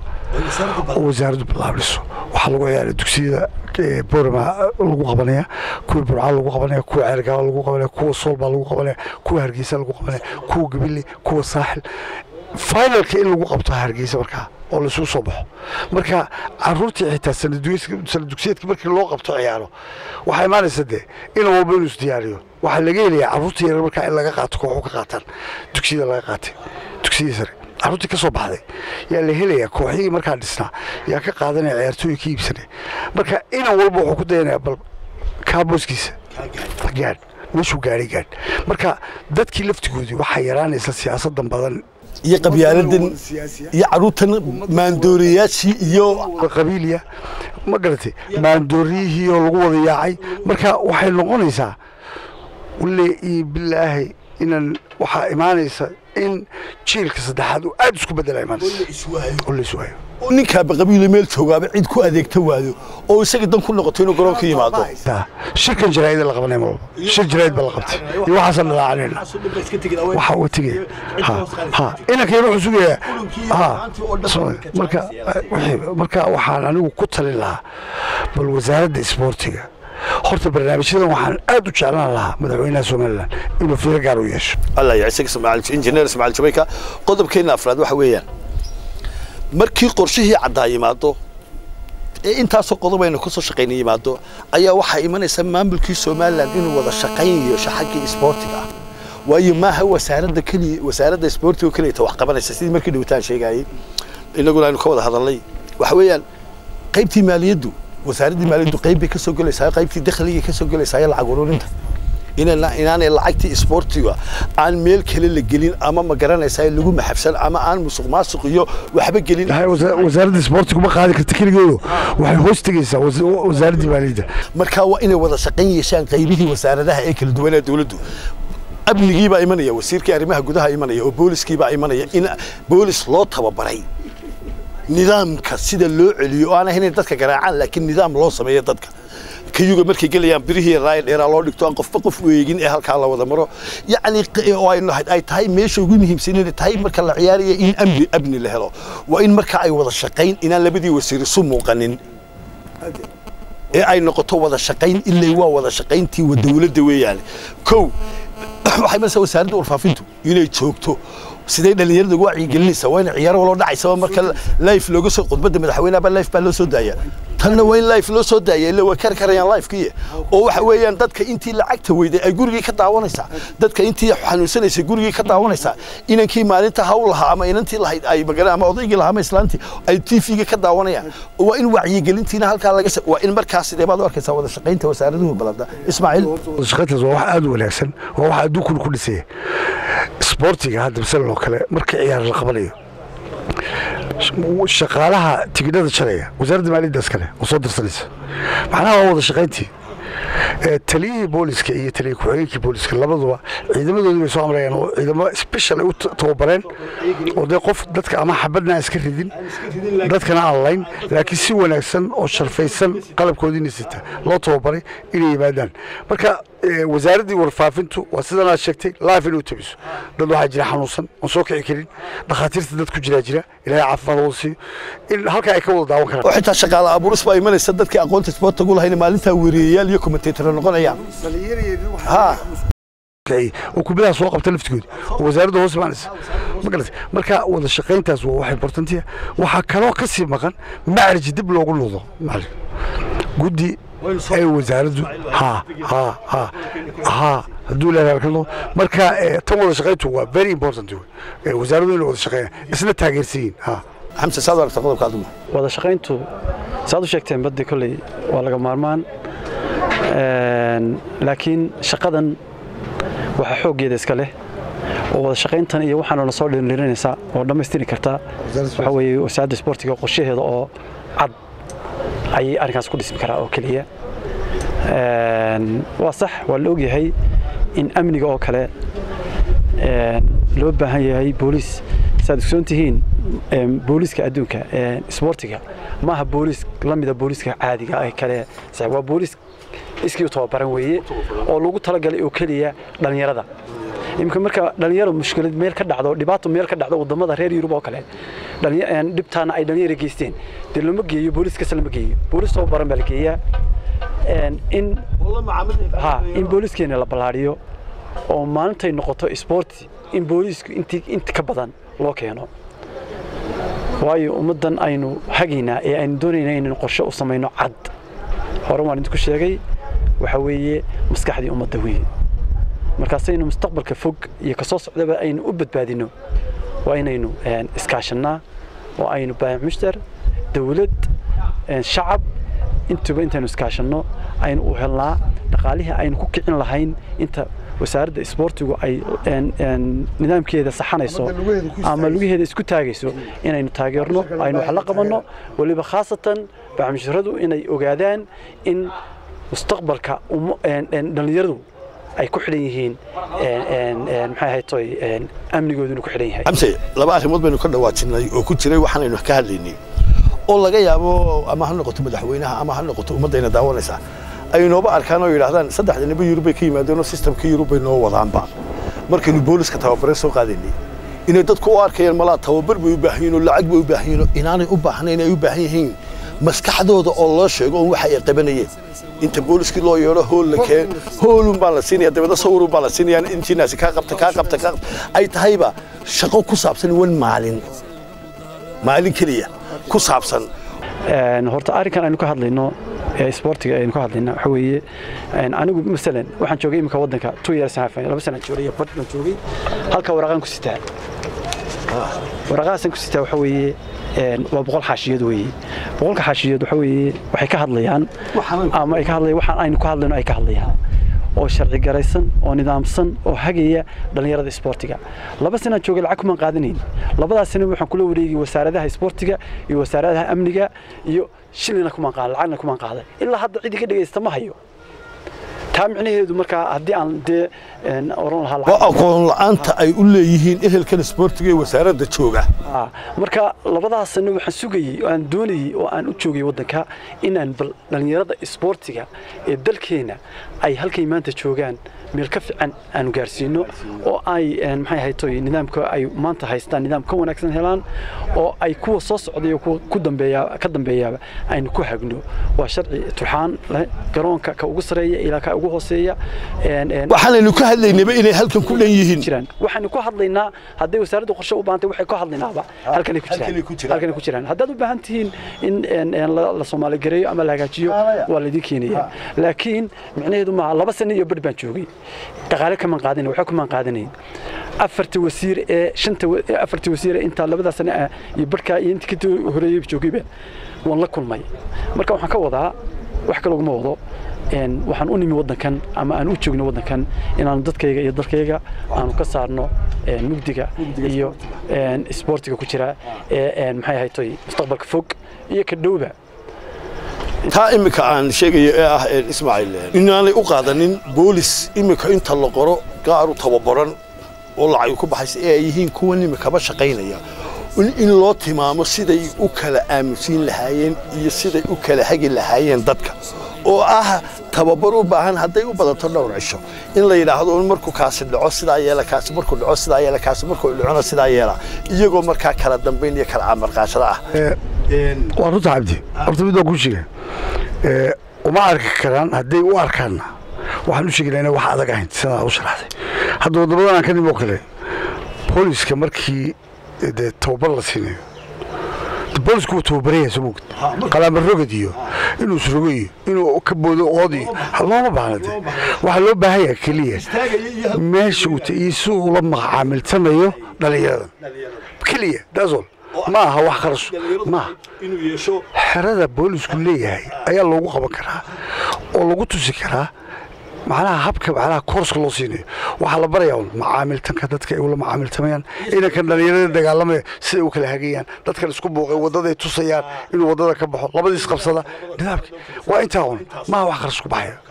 oo wasaaraddu bilaabdhiso waxaa lagu ciyaara dugsiyada borama lagu qabanaya kuwa burca lagu qabanaya kuwa ceergaaba lagu qabanaya kuwa soolbaa lagu qabanaya kuwa hargeysa lagu qabanaya kuwa gabile kuwa saaxil finalka in lagu qabto hargeysa markaa oo laisugu soo baxo marka caruurtii xitaa sanadugsiyeedka markii loo qabto ciyaaro waxaa imaanaysa dee inan walba inuu isdiyaariyo waxaa laga helayaa caruurtii yarar markaa in laga qaato kooxu ka qaataan dugsiyada laga qaatay dugsiyadii sare caruurtii ka soo baxday yaa la helayaa kooxihii markaa dhisnaa yaa ka qaadanaya ciyaartooyi ka iibsanaya marka inan walba wuxuu ku dayanayaa bal kaaboskiisa gaadh meeshuu gaadhay gaadh marka dadkii laftigoodii waxaa yaraanaysa siyaasadan badan iyo qabyaaladan iyo caruurtan maandooriyaashii iyo qabiiliya ma garatay maandooriyihii oo lagu wada yaacay marka waxay noqonaysaa wale iyo bilaahi inaan waxaa imaanaysa in jiilka saddexaad uu aad isku bedela imaanaysa oo la iswaayo oo ninkaaba qabiilo meel joogaaba cid ku adeegta waayo oo isaga dan ku noqoto inuu garoonka yimaado shirkan jaraa'ida la qabanaya malba shir jaraa'id baa la qabtay iyo waxaasaan dhalaacanayna waxa uu tegaya ha ha inankayna wuxuu sugayaa ha marka marka waxaan anigu ku talin lahaa bal wasaaradda isboortiga horta barnaamijyadan waxaan aad u jeclaan lahaa madaxweynaha somalilan inuu fiiro gaar u yeesho allah yacisa injineer ismaaciil jamayka qodobkeena afraad waxa weeyaan markii qorshihii caddaa yimaado ee intaasoo qodob aynu ka soo shaqayna yimaado ayaa waxaa imanaysa maamulkii somalilan inuu wada shaqayn yeesho xaggii isboortiga ah waayo maaha wasaaradda keliya wasaaradda isboortiga oo keliyata wax qabanaysa sidii markii dhawitaan sheegayay inaguna aynu ka wada hadalnay waxa weeyaan qaybtii maaliyaddu wasaaraddii maaliyaddu qayb bay ka soo gelaysaa qaybtii dakhligay ka soo gelaysaa lacag ururinta inaanay lacagtii isboortiga aan meel kale la gelin ama ma garanaysaa lagu maxabsan ama aan musuq maasuq iyo waxba gelin wasaaradda isboortigu ma qaadi karta keligeedu waxay hoos tegaysaa wasaaraddii maaliyadda marka waa inay wada shaqayn yeeshaan qaybihii wasaaradaha ee kala duwanaa dowladdu amnigii baa imanaya wasiirkii arrimaha gudaha imanaya oo booliskii baa imanaya in boolis loo tababaray nidaamka sida loo celiyo oo aan ahayn in dadka garaacaan laakiin nidaam loo sameeyo dadka kayuga markay gelayaan birihii raaya dheeraa loo dhigto aan qofba qof weegin ee halkaa la wada maro yacni oo ay tahay meesha ugu muhiimsan inay tahay marka la ciyaaraya in amni amni la helo waa in marka ay wada shaqayn inaan labadii wasiir isu muuqanin ee ay noqoto wada shaqayn ilay waa wada shaqayntii wa dowladda weeyaan kow waxay maraysaa wasaaradda warfaafintu inay joogto sidee dhalinyarada ugu wacyigelinaysa waa in ciyaaro loo dhacaysaba marka life looga soo khudbadda madaxweynaha life baa loo soo daaya tanna waa in life loo soo daaya illa way kari karayaan lifekii oo waxa weeyaan dadka intii lacagta weyday ay gurigii ka daawanaysaa dadka intii xanuunsanaysay gurigii ka daawanaysaa inankii maalinta hawl lahaa ama inantii lahayd ay magara ama odaygii lahaa ama islaantii ay tvga ka daawanayaan waa in wacyigelintiina halkaa laga waa in markaas sidee baad u arkaysaa wada shaqaynta wasaaraduhu balada ismaaciil wada shaqayntaas waa wax aad u wanaagsan waa wax adduunkuna ku dhisaya isboortiga hadda masalan oo kale marka ciyaar la qabanayo shaqaalaha tigidhada jalaya wasaaradda maaliyaddaas kale oo soo dirsanaysa macnaha waa wada shaqayntii Ee, taliyihii booliska iyo taliya ku-xigeenkii booliska labaduba ciidamadoodii bay soo amrayaan oo ciidamo special ay u ta- tababareen oo dee qof dadka ama xabadna aan iska ridin dadkana aan layn laakiin si wanaagsan oo sharfaysan qalabkoodiina sita loo tababaray inay yimaadaan marka ee, wasaaraddii warfaafintu waa sidan aad sheegtay live inay u tabiso dad waxaa jira xanuunsan oon soo kici karin dhakhaatiirta dad ku jiraa jira ilaahay caafimaad oo siiyo in halkaa ay ka wada daawan karaan oo xitaa shaqaale abuuris baa imanaysa dadkii aqoonta isboorta ugu lahayna maalintaa weeriyayaal iyo kommentator noqonayaan ha kiciye oo kubadaha soo qabta laftigooda oo wasaaradda hoos imaanaysa ma garatay marka wada shaqayntaas waa wax importantiya waxaa kaloo ka sii maqan macriji dib loogu noqdo macalin guddi ay wasaaraddu ha ha ha ha hadduu leedahay ka noqdo marka eh, tan wada shaqayntu waa very important wey. Eh, wasaaraddu inay wada shaqeeyaan isna taageersan yihiin ha xamse saad u aragta qodobka aduma wada shaqayntu saad u sheegteen baddi kolley waa laga maarmaan Een, laakiin shaqadan waxaa xooggeeda iska leh oo wada shaqayntan iyo waxaana na soo dhirinaysa oo dhammaystiri karta waxa weeye wasaaradda isboortiga qorshaheeda oo cad ayay arrinkaas ku dhismi karaa oo keliya Een, waa sax waa la ogyahay in amniga oo kale een, loo baahan yahay booliis saad ogsoon tihiin een, booliiska adduunka een, isboortiga maaha booliis la mida booliiska caadiga ee kale sax, waa booliis iskii u tababaran weeye oo lagu talagalay oo keliya dhallinyarada imika marka dhalinyaro mushkilad meel ka dhacdo dhibaato meel ka dhacdo wadamada reer yurub oo kale dhalinya- een, dhibtaana ay dhalinyaro geysteen dee lama geeyo booliis kasta lama geeyo booliis tababaran baa la geeyaa Een, in ha in booliiskeena la ballaariyo oo maalintay noqoto isboorti in booliisku intii inta ka badan loo keeno waayo ummaddan aynu hagaynaa ee aynu doonaynaa inaynu qorshe u samayno cad hore waan idinku sheegay waxa weeye maskaxdii ummadda weeye markaasaynu mustaqbalka fog iyo kasoo socdaba aynu u badbaadino waa inaynu een, iskaashannaa oo aynu baayac mushtar dawlad een, shacab intuba intaynu iskaashanno aynu u helnaa dhaqaalihii aynu ku kicin lahayn inta wasaaradda isboortigu ay een, een, nidaamkeeda saxanayso ama lugaheeda isku taagayso inaynu taageerno aynu wax la qabanno weliba khaasatan baaxmushtaradu inay ogaadaan in mustaqbalka umma- een, een, dhallinyaradu ay ku xidhan yihiin een, een, een, maxay ahayd toy een, amnigooduna ku xidhan yahay xamse laba arrimood baynu ka dhawaajinay oo ku jiray waxaanaynu ka hadlaynay oo laga yaabo ama ha noqoto madaxweynaha ama ha noqoto ummaddayna daawanaysaa ay nooba arkaan oo yidhaahdaan saddexda niba yurub bay ka yimaadeen oo sistamka yurub bay noo wadaanba markaynu booliska tababareen soo qaadaynay inay dadku u arkayaan malaa tababar bay u baahan yihiin oo lacag bay u baahan yihiin oo inaanay u baahnayn ay u baahan yihiin maskaxdooda oo loo sheego oo waxa ay qabanayeen inta booliskii loo yeedho hool la keen hoolun baan la siinaya dabeedna sawirun baan la siinaya intiinaasi kaa qabta kaa qabta kaa qabta ay tahayba shaqo ku saabsan wan maalin maalin keliya ku saabsan Een, horta arrinkan aynu ka hadlayno ee isboortiga aynu ka hadlayno waxa weeye een, anigu masalan waxaan joogay imika waddanka two years and a half, laba sanaan joogay iyo badh baan joogay halka waraqaan ku sitaa waraqahaasan ku sitaa waxa weeye een, waa boqol xaashiyood weeye boqolka xaashiyood waxa weeye waxay ka hadlayaan ama ay ka hadlayaan waxaan aynu ka hadlayno ay ka hadlayaan oo sharci garaysan oo nidaamsan oo hagaya dhallinyarada isboortiga laba sanaan joogay lacag kumaan qaadanayn labadaas sana waxaan kula wareegay wasaaradaha isboortiga iyo wasaaradaha amniga iyo shilina kumaan qaadan lacagna kumaan qaadan ilaa hadda cidi ka dhegaysta ma hayo taa micnaheedu markaa haddii aan dee een, oran lahaa lacag- waa aqoon la'aanta ay u leeyihiin ehelkan isboortiga ee wasaaradda jooga Ah, marka labadaas sano waxaan sugayey oo aan doonayey oo aan u joogay waddanka inaan bal dhallinyarada isboortiga ee dalkeena ay halkay maanta joogaan meel ka fiican aanu gaarsiino oo ay een, maxay ahayd toy nidaamka ay maanta haystaan nidaam ka wanaagsan helaan oo ay kuwa soo socday oo kuwa ku dambeeya ka dambeeyaaba aynu ku hagno waa sharci turxaan leh garoonka ka ugu sareeya ilaa ka ugu hooseeya een, een, waxaanaynu ka hadlaynaba inay halkan ku dhan yihiin jiraan waxaanu ku hadlaynaa hadday wasaaradda qorshe u baahantay waxay ku hadlaynaaba halkanay ku halkanay ku jiraan jiraan. halkanay ku jiraan haddaad u baahan tihiin in in- in la la soomaali gareeyo ama la hagaajiyo waa laydin keenaya laakiin micnaheedu maaha laba sano iyo badh baan joogay dhaqaale kamaan qaadanayn waxba kamaan qaadanayn afarta wasiir ee shanta wa- ee afarta wasiir ee intaa labadaa sano ah iyo badhkaa iyo intii ka horeeyey joogayba waan la kulmay marka waxaan ka wadaa wax kale uguma wado een, waxaan u nimi waddankan ama aan u joogno waddankan inaanu dadkayga iyo dalkayga aanu ka saarno een, mugdiga iyo een, isboortiga ku jira ee een, maxay ahayd toy mustaqbalka fog iyo ka dhowba taa iminka aan sheegayo ee ah ismaaciil inaanay u qaadanin boolis iminka inta la qoro gaaru tababaran oo lacag ku baxaysa ee ay yihiin kuwan imikaba shaqaynaya in loo tilmaamo siday u kala aamusiin lahaayeen iyo siday u kala hagi lahaayeen dadka oo ah tababar u baahan hadday u badato dhowr cisho in la yidhaahdo markuu kaasi dhaco sidaa yeela kaasi markuu dhaco sidaa yeela kaasi markuu dhacona sidaa yeela iyagoo markaa kala dambayn iyo kala camarqaashada ah waa runta cabdi horta mid waan kuu sheega uma arki karaan hadday u arkaanna waxaan u sheegaynaa inay wax adag ahayn sidaa u sharaxday hadda waddamadan aan ka nimo kale booliska markii dee tababar la siinayo boolisku wuu tababaraya soo mogd qalaama rogad iyo inuu isrogo iyo inuu ka boodo ood iyo looma baahna de waxaa loo baahan yaha keliya meesha uu iyo si uu la macaamiltamayo dhallinyaradan keliya daasol ma aha wax kharash maaha xerada boolisku leeyahay ayaa loogu qaban karaa oo lagu tusi karaa macnaha habka macnaha koorska loo siinayo waxaa la barayaa un macaamiltanka dadka ay ula macaamiltamayaan inankan dhallinyarada dagaalamaya siday u kala hagayaan dadkan isku buuqay waddaday tusayaan inuu waddada ka baxo labadiis qabsada nidaamki waa intaa un maaha wax kharash ku baxaya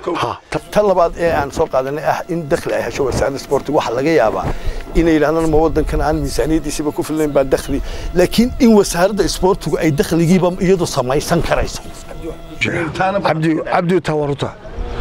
tan labaad ee aan soo qaadanay ah in dakhli ay hesho wasaaradda sportiga waxaa laga yaabaa inay yidhahdaan ma waddankan aan miisaaniyaddiisiba ku filnayn baa dakhli laakiin in wasaaradda sportigu ay dakhligiiba iyadu samaysan karayso cabdi cabdi taa waa runta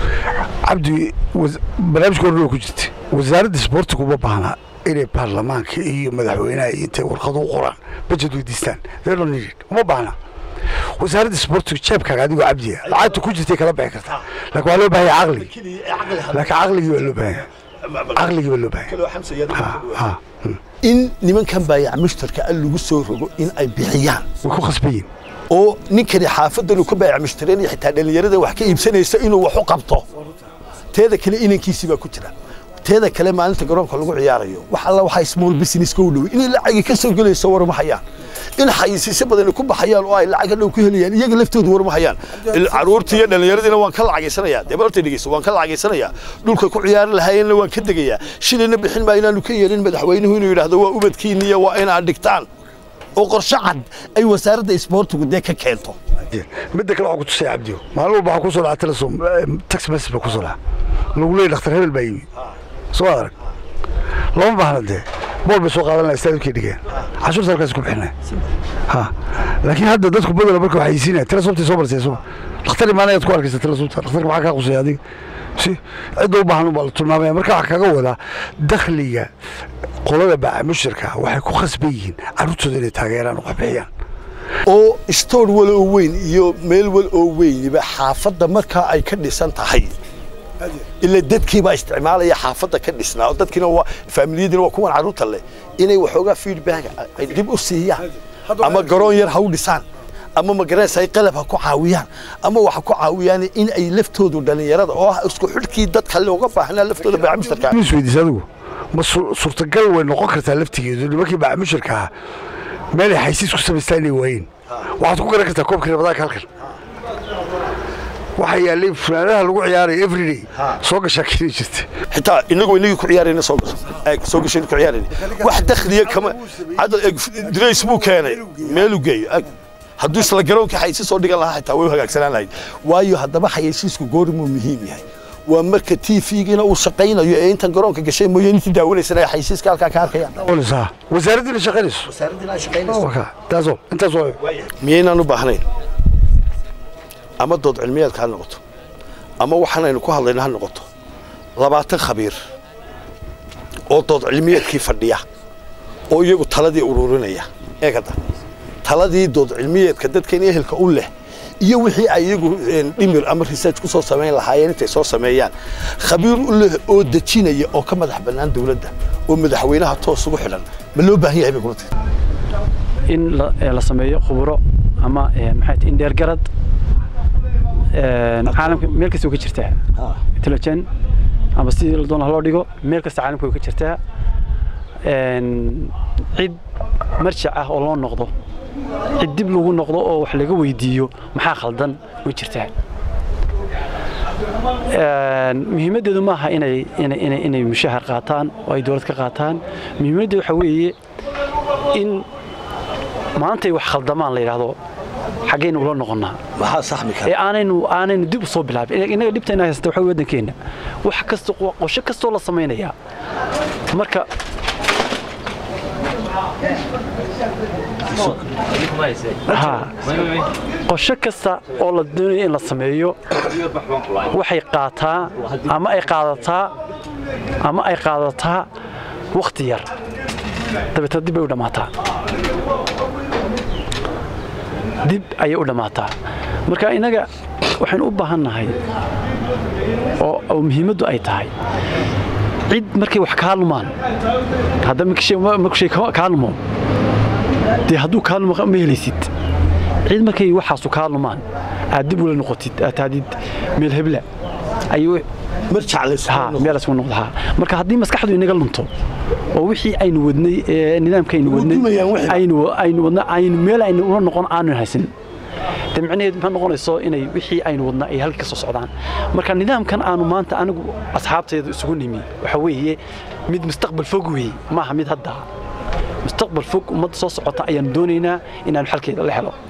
cabdi barnaamijka horna ku jirta wasaaradda isboortiga uma baahna inay baarlamaanka iyo madaxweynaha iyo intay warqado u qoraan bajet weydiistaan uma baahna wasaaradda isboortiga jeebkaaga adigoo cabdiya lacagta ku jirtay kala bixi kartaa laakiin waa loo baahanya caqligi laakiin caqligii waa loo baahanya caqligii waa loo baahanya in nimankan baayac mushtarka a lagu soo rogo in ay bixiyaan way ku khasban yihin oo ninkani xaafadan uu ka baayac mushtareenaya xitaa dhallinyarada wax ka iibsanaysa inuu wax u qabto teeda kale inankiisii baa ku jira teeda kale maalinta garoonka lagu ciyaarayo wax alla waxaa small businesska u dhowey inay lacagi ka soo gelayso war ma hayaan in xayisiisyo badan ku baxayaan oo ay lacag dhow ku helayaan iyaga laftoodu war ma hayaan caruurtii iyo dhallinyaradiina waan ka lacageysanayaa dee barta dhegeyso waan ka lacageysanayaa dhulka ku ciyaari lahaayeenna waan ka degayaa shilayna bixin maa inaanu ka yeelin madaxweynuhu inuu yidhaahdo waa ubadkiinniya waa inaad dhigtaan oo qorshe cad ay wasaaradda isboortigu dee ka keento midda kale waxaa ku tusaya cabdiyo maalin walba waxaa kusoo dhaca telesom tax message baa kusoo dhaca lagu leeyahy dhakhtar hebel baa yimi soo arag lama baahna dee bool bay soo qaadan laha istaadibkay dhigeen cashuurta halkaas ku bixinaya ha laakiin hadda dadku badala marka waxay siinaya telesomtay soo barsay soo dhakhtar imaanayaad ku arkaysa telesomta dhakhtarka maxaa kaa qusaya adiga si cidda u baahan baa la tilmaamaya marka waxaa kaga wadaa dakhliga qolada baaca mushirka waxay ku khasban yihiin carruurtooda inay taageeraan oo waxbixiyaan oo stoor wal oo weyn iyo meel wal oo weyniba xaafadda markaa ay ka dhisan tahay ila dadkii baa isticmaalaya xaafadda ka dhisnaa oo dadkiina waa faamiliyadiina waa kuwan carruurta leh inay waxoogaa feedback ay dib u siiyaan ama garoon yar ha u dhisaan ama magarees ay qalab ha ku caawiyaan ama waxa ku caawiyaan in ay laftoodu dhallinyarada oo ah isku xidhkii dadka looga baahnaa laftooda baaca mushtarka is weydiisa adigu ma suurtagal way noqon kartaa laftigeedu nimankii baaca mushirka ahaa meel ay xaysiis ku samaystaan inay waayeen waxaad ku garan kartaa koobkii rabadaanka halkan waxaa yaallay funaanadaha lagu ciyaarayo everyday soo gashaa keni jirta xitaa inagoo inagii ku ciyaarayna soo gasho soo gashay ku ciyaarayna wax dakhliya kama dirays buu keenay meeluu geeyo hadduu isla garoonka xaysiis soo dhigan lahaa xitaa way u hagaagsanaan lahayd waayo haddaba xayeysiisku goormuu muhiim yahay waa marka t v-giina uu shaqaynayo ee intan garoonka gashay mooyeen intii daawanaysana ay xaysiiska halkaa ka arkayaan wasaaraddiina shaqaynayso taasoo intaasoo miyaynaan u baahnayn ama dood cilmiyeedka ha noqoto ama waxaanaynu ku hadlayna ha noqoto labaatan khabiir oo dood cilmiyeedkii fadhiya oo iyagu taladii ururinaya eegada taladii dood cilmiyeedka dadkan ehelka u leh iyo wixii ay iyagu dhimir ama research ku soo samayn lahaayeen intay soo sameeyaan khabiir u leh oo dejinaya oo ka madax bannaan dawladda oo madaxweynaha toos ugu xidhan ma loo baahan yahay bay kula tahay in la sameeyo khuburo ama maxay in dheergarad caalamka meel kasta way ka jirtaa intelligent ama si la doona loo dhigo meel kasta caalamka way ka jirtaa cid marjac ah oo loo noqdo cid dib lagu noqdo oo wax laga weydiiyo maxaa khaldan way jirtaa muhiimaddeedu maaha inay inay inay mushahar qaataan oo ay dowlad ka qaataan muhiimaddeedu waxa weeye in maantay wax khaldamaan la yidhaahdo xaggaynu ula noqonnaa maxaa saxmi ee kara aanaynu aanaynu dib u soo bilaabin innaga dhibtayna haysta waxa weye waddankeenna wax kasta qosho kastoo la samaynayaa marka ha qosho kasta oo la doonayo in la sameeyo waxay qaataa ama ay qaadataa ama ay qaadataa wakhti yar dabeetna dib bay u dhammaataa dib ayay u dhammaataa marka innaga waxaynu u baahan nahay oo oo muhiimaddu ay tahay cid markay wax kaa lumaan hadda marku shay kaa lumo dee hadduu kaa lumo ma helaysid cid markay waxaasu kaa lumaan aad dib ula noqotid aad tahdid meel hebla ayuu marjac ha meel isugu noqdo ha marka haddii maskaxdu inaga lunto oo wixii aynu wadnay ee nidaamka aynu wadnay dumayaan wixii. aynu aynu wadna aynu meel aynu ula noqon aanu haysan de micnaheedu maxay noqonayso inay wixii aynu wadna ay halka ka soo socdaan marka nidaamkan aanu maanta anigu asxaabteedu isugu nimi waxa weeye mid mustaqbal fog weeye maaha mid hadda mustaqbal fog ummadda soo socota ayaanu doonaynaa inaanu xalkeeda la helo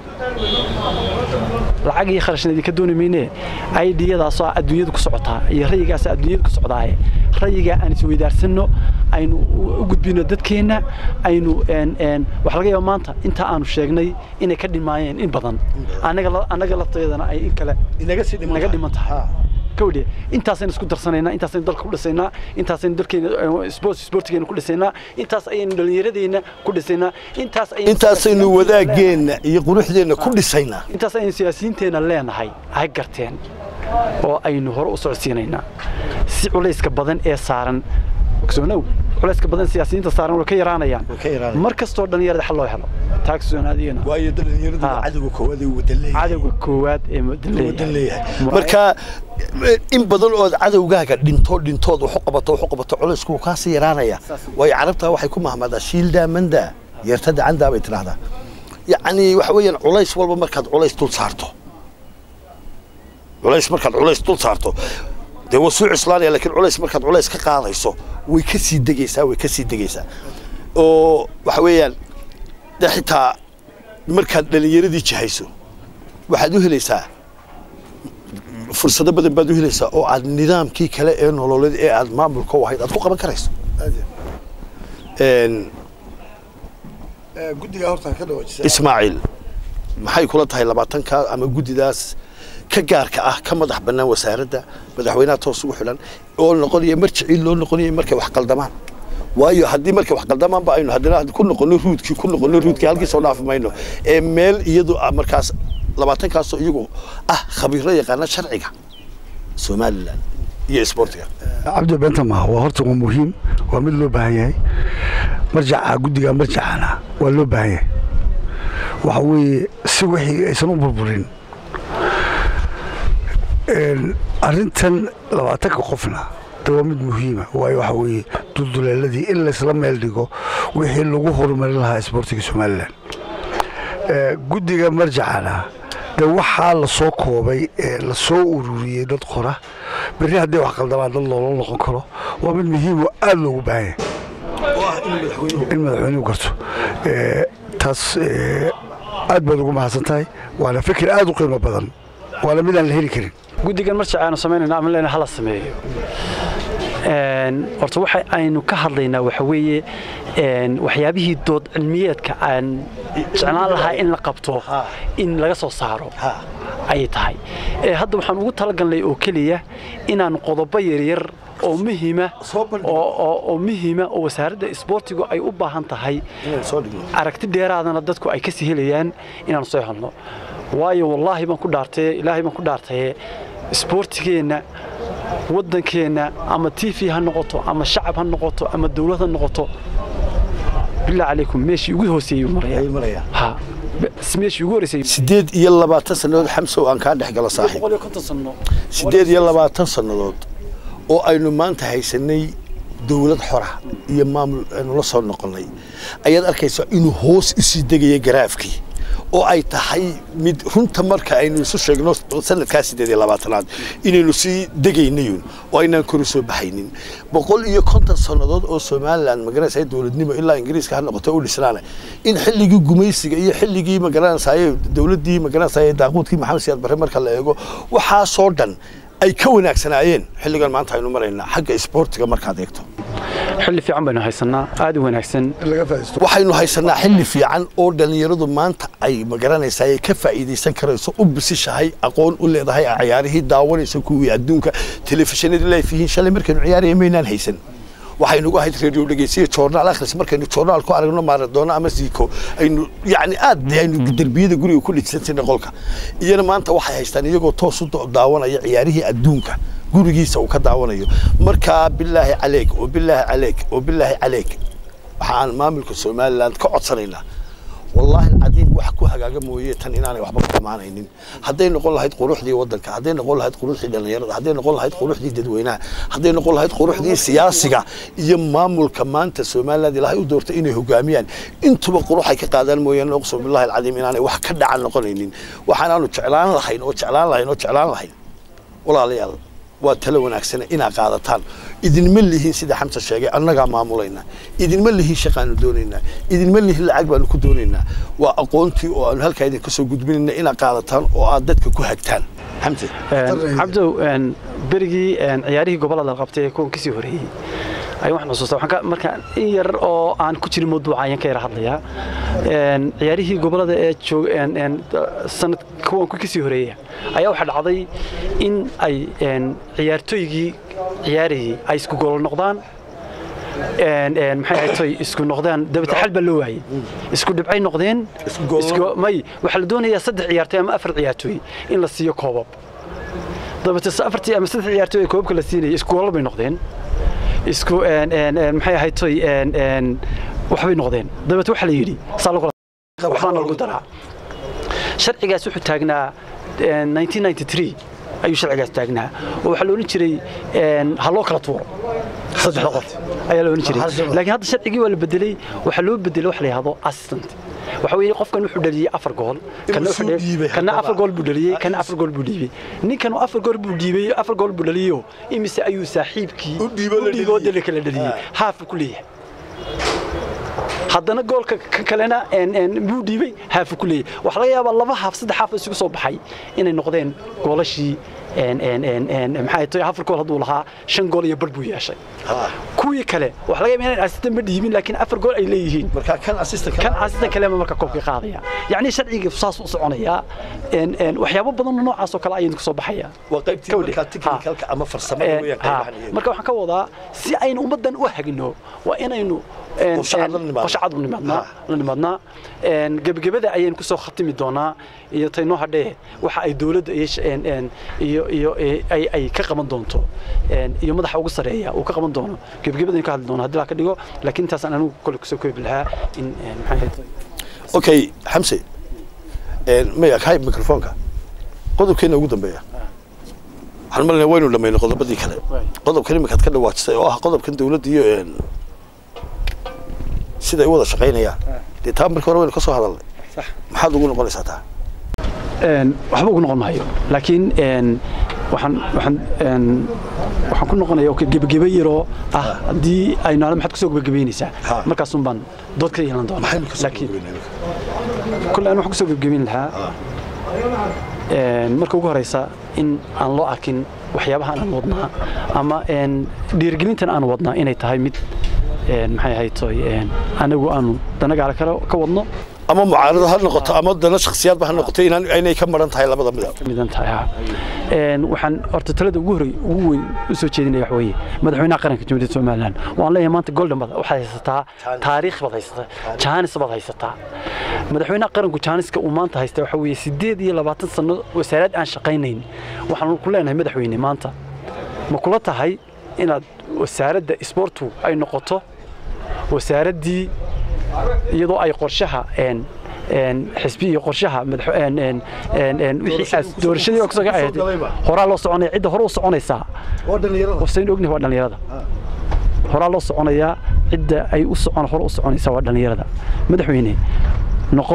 lacag iyo kharashna idinka dooni mayne aidiyadaasoo adduunyada ku socotaa iyo rayigaas adduunyada ku socdaaye rayigaa aan isweydaarsanno aynu u gudbino dadkeenna aynu waxa laga yaaba maanta intaa aanu sheegnay inay ka dhimaayeen in badan anaga annaga lafteedana ay in kale inaga sii dhiman naga dhiman tahay Ha. kawdhe intaasaynu isku darsanaynaa intaasaynu dalka ku dhisaynaa intaasaynu dalkeena sports sportigeena ku dhisaynaa intaas ayaynu dhallinyaradeenna ku dhisaynaa intaas ayaynu intaasaynu wadaageenna iyo quruxdeenna ku dhisaynaa intaas ayaynu siyaasiyiinteenna leenahay ha garteen oo aynu hore u socodsiinaynaa si culayska badan ee saaran ogsoonow culayska badan siyaasiyiinta saaran way ka yaraanayaan Way ka yaraanayaan. mar kastoo dhallinyarada xal loo helo taa ogsoonaadiyana waayo dhallinyaradu Ha. waa cadowga koowaad ee wadan leeyahay cadowga koowaad ee wadan wadan leeyahay Mu- marka in badan ood cadowgaaga dhinto dhintood waxu qabato waxu qabato culaysku wuu kaasii yaraanaya waayo carabta waxay ku mahmadaa shiildaa mandaa yeertada candaa bay tidhaahdaa yacni waxa weeyaan culays walba markaad culays dul saarto culays markaad culays dul saarto dee waa suu cuslaanaya laakiin culays markaad culays ka qaadayso way ka sii degaysaa way ka sii degaysaa oo waxa weeyaan de xitaa markaad dhallinyaradii jihayso waxaad u helaysaa fursado badan baad u helaysaa oo aad nidaamkii kale ee nololeed ee aad maamulka u ahayd aad ku qaban karayso Een, guddiga horta ka dhawaajisa ismaaciil maxay kula tahay labaatanka ama guddidaas ka gaarka ah ka madax bannaan wasaaradda madaxweynaha toos ugu xidhan oo noqonaya marjicii loo noqonaya markay wax qaldamaan waayo haddii markay wax qaldamaanba aynu haddana ku noqono ruudkii ku noqono ruudkii halkii soo dhaafi mayno ee meel iyadu ah markaas labaatankaasoo iyagu ah khabiiro yaqaana sharciga somalilan iyo isboortiga cabdi beenta maaha waa horta waa muhiim waa mid loo baahan yahay marjaca guddiga marjacana waa loo baahan yahay waxa weeye si wixii aysan u burburin Een, arrintan labaatanka qofna de waa mid muhiima waayo waxa weeye dulduleeladii in laysla meel dhigo wixii lagu horumarin lahaa isboortiga somalilan Ee, guddiga marjacana de waxaa la soo koobay ee la soo ururiyey dad qora berri haddii wax qaldamaan dad loola noqon karo waa mid muhiim oo aada loogu baahan yahay in madaxweynuhu garto Ee, taas ee, aad baad ugu mahadsan tahay waana fikir aada u qiimo badan waana midaan la heli karin guddigan marjac aanu samaynayna ama leena hala sameeyo Een, horta waxa aynu ka hadlaynaa waxa weeye een, waxyaabihii dood cilmiyeedka aan jeclaan lahaa in la qabto Ha. in laga soo saaro Ha. ayay tahay Ee, hadda waxaan ugu talagalnay oo keliya inaan qodobo yaryar oo muhiima Soo bandhigno. oo oo- oo muhiima oo wasaaradda isboortigu ay u baahan tahay inaan soo dhigno aragti dheeraadana dadku ay ka sii helayaan inaan soo helno waayo wallaahi baan ku dhaartay ilaahay baan ku dhaartaye isboortigeenna waddankeenna ama t v ha noqoto ama shacab ha noqoto ama dawlad ha noqoto bilaa calaykum meeshii ugu hooseeyey uu maraya ayay marayaan ha bes meeshii ugu horeysay sideed iyo labaatan sannadood xamsow aan kaa dhex galo saaxiib boqol iyo konton sano sideed iyo labaatan sannadood oo aynu maanta haysanay dowlad xora iyo maamul aynu la soo noqonnay ayaad arkaysaa inuu hoos u sii degaya garaafkii oo ay tahay mid runta marka aynu isu sheegno sanadkaa sideed iyo labaatanaad inaynu sii degaynayun oo aynaan kor u soo baxaynin boqol iyo konton sannadood oo somalilan magaranaysa dowladnimo ilaa ingiriiska ha noqoto u dhisnaana in xilligii gumaysiga iyo xilligii magaranaysaye dowladdii magaranaysaye daaquudkii maxamed siyaad barre marka la eego waxaasoo dhan ay ka wanaagsanaayeen xilligan maanta aynu maraynaa xagga isboortiga markaad eegto xilli fiican baynu haysanaa aad u wanaagsan laga faa'iisto waxaynu haysanaa xilli fiican oo dhallinyaradu maanta ay magaranaysaa ay ka faa'iidaysan karayso u bisishahay aqoon u leedahay ay ciyaarihii daawanayso kuwii adduunka telefishinadii leef yihiin shalay markaynu ciyaaraya maynaan haysan waxaynugu ahayd radio dhegeysiya joornaal akhris markaynu joornaal ku aragno maaradoona ama siiko aynu yacni aad aynu derbiyada guriga ku dhijsantirna qolka iyana maanta waxay haystaan iyagoo toos u daawanaya ciyaarihii adduunka gurigiisa uu ka daawanayo markaa bilaahi caleeg oo bilaahi caleeg oo bilaahi caleeg waxaan maamulka somaliland ka codsanaynaa wallaahi alcadiim wax ku hagaaga mooye tan inaanay waxba ku dhammaanaynin hadday noqon lahayd quruxdii waddanka hadday noqon lahayd quruxdii dhallinyarada hadday noqon lahayd quruxdii dadweynaha hadday noqon lahayd quruxdii siyaasiga iyo maamulka maanta somaliland ilaahay u doortay inay hogaamiyaan intuba qurux ay ka qaadaan mooyaane uqsum billahi alcadiim inaanay wax ka dhacan noqonaynin waxaanaanu jeclaan lahayn oo jeclaan lahayn oo jeclaan lahayn walaalayaal waa talo wanaagsan inaa qaadataan idinma lihiin sida xamsa sheegay annagaa maamulayna idinma lihiin shaqaanu doonaynaa idinma lihiin lacag baanu ku doonaynaa waa aqoontii oo aanu halkaa idinka soo gudbinayna inaad qaadataan oo aad dadka ku hagtaan xamse cabdow berigii ciyaarihii gobollada la qabtay ee kuwan kasii horeeyey ayaan waxaan xusuustaa waxaan ka marka in yar oo aan ku jirin mawduuca ayaan ka yara hadlayaa ciyaarihii gobollada ee joog sanad kuwan ku kasii horeeya ayaa waxaa dhacday in ay ciyaartooygii ciyaarayay ay isku gool noqdaan maxay ahayd toy isku noqdaan dabata xal baa loo waayey isku dhibcay noqdeen Isku goolo. isku- may waxaa la doonayaa saddex ciyaartooy ama afar ciyaartooy in la siiyo koobab dabata se afartii ama saddex ciyaartooy ee koobabka la siinayay isku goolo bay noqdeen isku een, een, een, maxay ahayd toy een, een, waxbay noqdeen dabata waxaa la yidhi saa lagu waxbaana lagu daraa sharcigaas wuxuu taagnaa een, 1993 ayuu sharcigaas taagnaa oo waxaa la odhan jiray een, ha loo kala tuuro saddexda qof ayaa la odhan jiray laakiin hadda sharcigii waa la bedelay waxaa loo bedelay wax la yidhahdo assistant waxa weeye qofkan wuxuu dhaliyey afar gool kana wuxuu suu dhaliyey- dhiibay kana haddaba. afar gool buu dhaliyey kana afar gool buu dhiibay ninkan uu afar gool buu dhiibay afar gool buu dhaliyo imise ayuu saaxiibkii U dhiibo la dhiiboo dhaliyey. dali kala dhaliyey Ah. haaf ku leeyahay haddana goolka ka kalena een, een, buu dhiibay haafu ku leeyahay waxaa laga yaabaa laba haaf saddex haaf isugu soo baxay inay noqdeen goolashii een, een, een, een, maxay tahay afar gool hadduu lahaa shan gool iyo bar buu yeeshay Ha. kuwii kale waxaa laga yaabaa inaan asistan ma dhiibin laakiin afar gool ay leeyihiin markaa kan assistant kan asistan kalema marka koobka qaadaya yacni sharciga saas u soconaya een, een, waxyaabo badan oo noocaas oo kale ayaynu ka soo baxaya waa qaybtii Kawdhe. markaa Ha. technicalka ama farsamada Een, weeyaan ha. qaybahan iyaga. marka waxaan ka wadaa si aynu ummaddan u hagino waa inaynu een, Qorshe cad la een, nimaadno. qorshe cad u nimaadnaa Ha. la nimaadnaa Een, gebagabada ayaynu kusoo khatimi doonaa iyo taynoo hadhee waxa ay dowladda iyo sh- een, een, iyo iyo ee, ay ay ka qaban doonto een, iyo madaxa ugu sareeya uu ka qaban doono gebagabadaynu ka hadli doono haddii la ka dhigo laakiin intaasaan anigu kole kusoo koobi lahaa in een, maxay ahayd okay xamse een, maya kahay mikrofoonka qodobkeena ugu dambeeya waxaan malinaya waynu dhammaynay qodobadii kale Waay. qodobkan iminkaad ka dhawaajisay oo ah qodobkan dowladda iyo een, sida ay u wada shaqaynayaan dee taa markii hore waynu ka soo hadalnay Sax. maxaad ugu noqonaysaa taa Een, waxba ugu noqon maayo laakiin een, waxaan waxaan een, waxaan ku noqonaya oo gebageba yaroo ah haddii aynu ala maxaad kusoo gebagabeynaysaa Ha. markaasun baan dood ka yeelan doonaa maxaynu ka soo laakiin gabagabeynaa kule aan waxaan kusoo gebagabeyn lahaa een, marka ugu horeysa in aan loo arkin waxyaabahan aan wadnaa ama een, dhiirigelintan aan wadnaa inay tahay mid een, maxay ahayd toy een, anagu aanu danagaala kale ka wadno ama mucaarado ha noqoto ama dana shakhsiyaadba ha noqoto inaan inay ka maran tahay labada midab midan tahay ha een waxaan horta talada ugu horey ugu weyn u soo jeedinaya waxa weeye madaxweynaha qaranka jamhuuriyadda somaliland waan leeyahay maanta golden bad waxaad haysataa taariikh baad haysataa jaanis baad haysataa madaxweynaha qaranku jaaniska uu maanta haysta waxa weeye sideed iyo labaatan sano wasaarad aan shaqaynayn waxaan ku leenahay madaxweyne maanta ma kula tahay inaad wasaaradda isboortu ay noqoto wasaaraddii iyadoo ay qorshaha een een xisbi iyo qorshaha madax een een een een wixii aas doorashadii oo kasoo ahayd horaa loo soconaya cidda hore u soconaysaa wasayn ognahay waa dhalinyarada horaa loo soconayaa cidda ay u socon hore u soconaysaa waa dhalinyarada madaxweyne noqo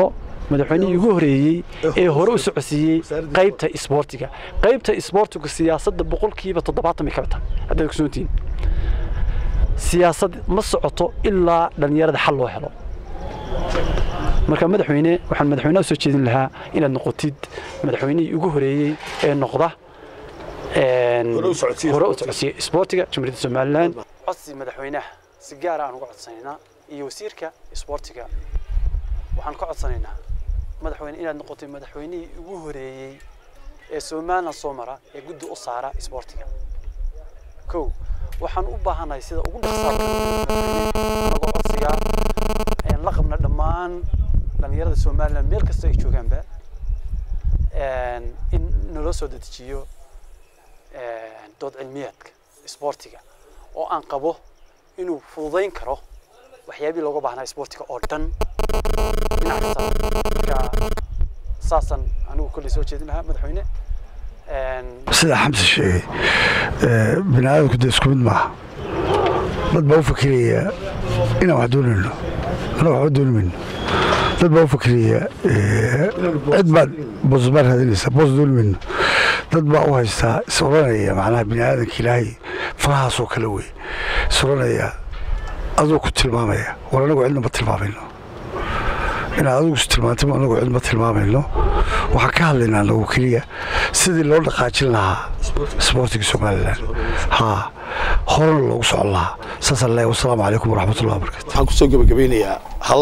madaxweynihii ugu horeeyey ee hore u socodsiiyey qaybta isboortiga qaybta isboortiga siyaasadda boqolkiiba toddobaatan bay ka bataa haddaad kusoontihiin siyaasad ma socoto ilaa dhallinyarada xal loo helo marka madaxweyne waxaan madaxweynaha u soo jeedin lahaa inaad noqotid madaxweynihii ugu horeeyey ee noqda Hore u socodsiiya hore u isboortiga. socodsiiya isboortiga jamhuuriyadda somalilan codsi madaxweynaha si gaara aan uga codsanaynaa iyo wasiirka isboortiga waxaan ka codsanaynaa madaxweyne inaad noqotay madaxweynihii ugu horeeyey ee somalilan soo mara ee guddi u saara isboortiga kow waxaan u baahanahay sida ugu dhaqsaaka nagu codsigaa een la qabna dhammaan dhallinyarada somalilan meel kasta ay joogaanba een in naloo soo dedejiyo een dood cilmiyeedka isboortiga oo aan qabo inuu fududayn karo waxyaabihii looga baahnaa isboortiga oo dhan dhinac kasta marka saasaan anigu kolley soo jeedin lahaa madaxweyne een sida xamse sheegay ee, bini aadamku dee isku mid maaha dad baa u fakiraya inaan wax doonayno annaga waxba dooni mayno dad baa u fakiraya ee, cid baad boos baa raadinaysa boos dooni mayno dad baa u haystaa is odhanaya macnaha bini aadamka ilaahay farahaasoo kale wey is odhanaya aduu ku tilmaamaya war anagu cidna ma tilmaamayno inaad adigu is tilmaantay ma anagu cidma tilmaamayno waxaan ka hadlaynaa anagu keliya sidii loo dhaqaajin lahaa isboortiga somalilan haa horena loogu socon lahaa saasaan leeyahay wasalaamu calaykum waraxmatullahi wabarakatu waxaan kusoo gebagabeynayaa hal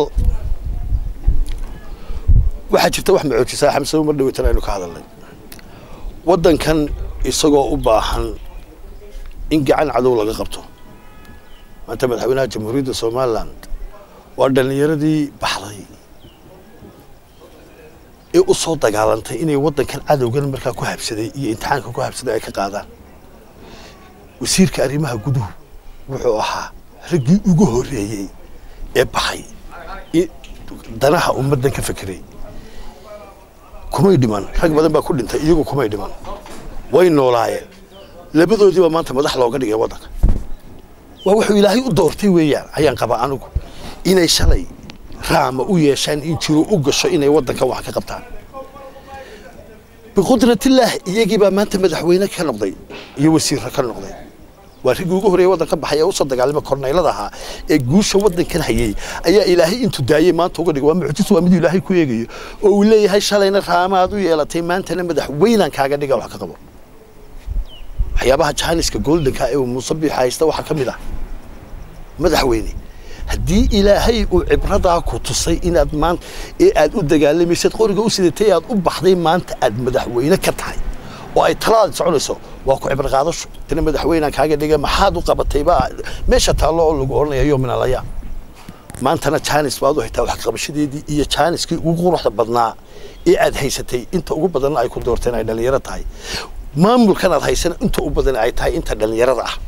waxaa jirta wax macoojisaa xamse mar dhaweytan aynu ka hadalnay waddankan isagoo u baahan in gacan cadow laga qabto maanta madaxweynaha jamhuuriyadda somalilan waa dhallinyaradii baxday ee u soo dagaalantay inay waddankan cadowgan markaa ku habsaday iyo imtixaanka ku habsaday ay ka qaadaan wasiirka arrimaha guduhu wuxuu ahaa raggii ugu horreeyey ee baxay i- danaha ummaddan ka fekeray kumay dhiman rag badan baa ku dhintay iyagu kumay dhiman way noolaayeen labadoodiiba maanta madax looga dhigay waddanka waa wuxuu ilaahay u doortay weeyaan ayaan qabaa anigu inay shalay raama u yeeshaan in jiro u gasho inay waddankan wax ka qabtaan biqudratillaah iyagii baa maanta madaxweyne ka noqday iyo wasiirra ka noqday waa riggii ugu horreeyay waddanka baxay ee usoo dagaalama korneylada ahaa ee guusha waddankan hayay ayaa ilaahay intuu daayey maanta uga dhigay waa mucjis waa mid ilaahay ku eegayo oo uu leeyahay shalayna raamaad u yeelatay maantana madaxweynaan kaaga dhiga wax ka qabo waxyaabaha jaaniska goldenka ee uu muuse biix haysta waxaa ka mid ah madaxweyne haddii ilaahay uu cibradaa ku tusay inaad maanta ee aad u dagaalamaysid qoriga u sidatay ee aad u baxday maanta aad madaxweyne ka tahay oo ay talaada soconayso waa ku cibro qaadasho tana madaxweynaan kaaga dhiga maxaad u qabatay baa meesha taallo oo lagu odhanaya yo min alaya maantana jaanis baad u haytaa wax qabashadeedii iyo jaaniskii ugu quruxda badnaa ee aad haysatay inta ugu badanna ay ku doorteen ay dhallinyaro tahay maamulkan aad haysana inta u badan ay tahay inta dhallinyarada ah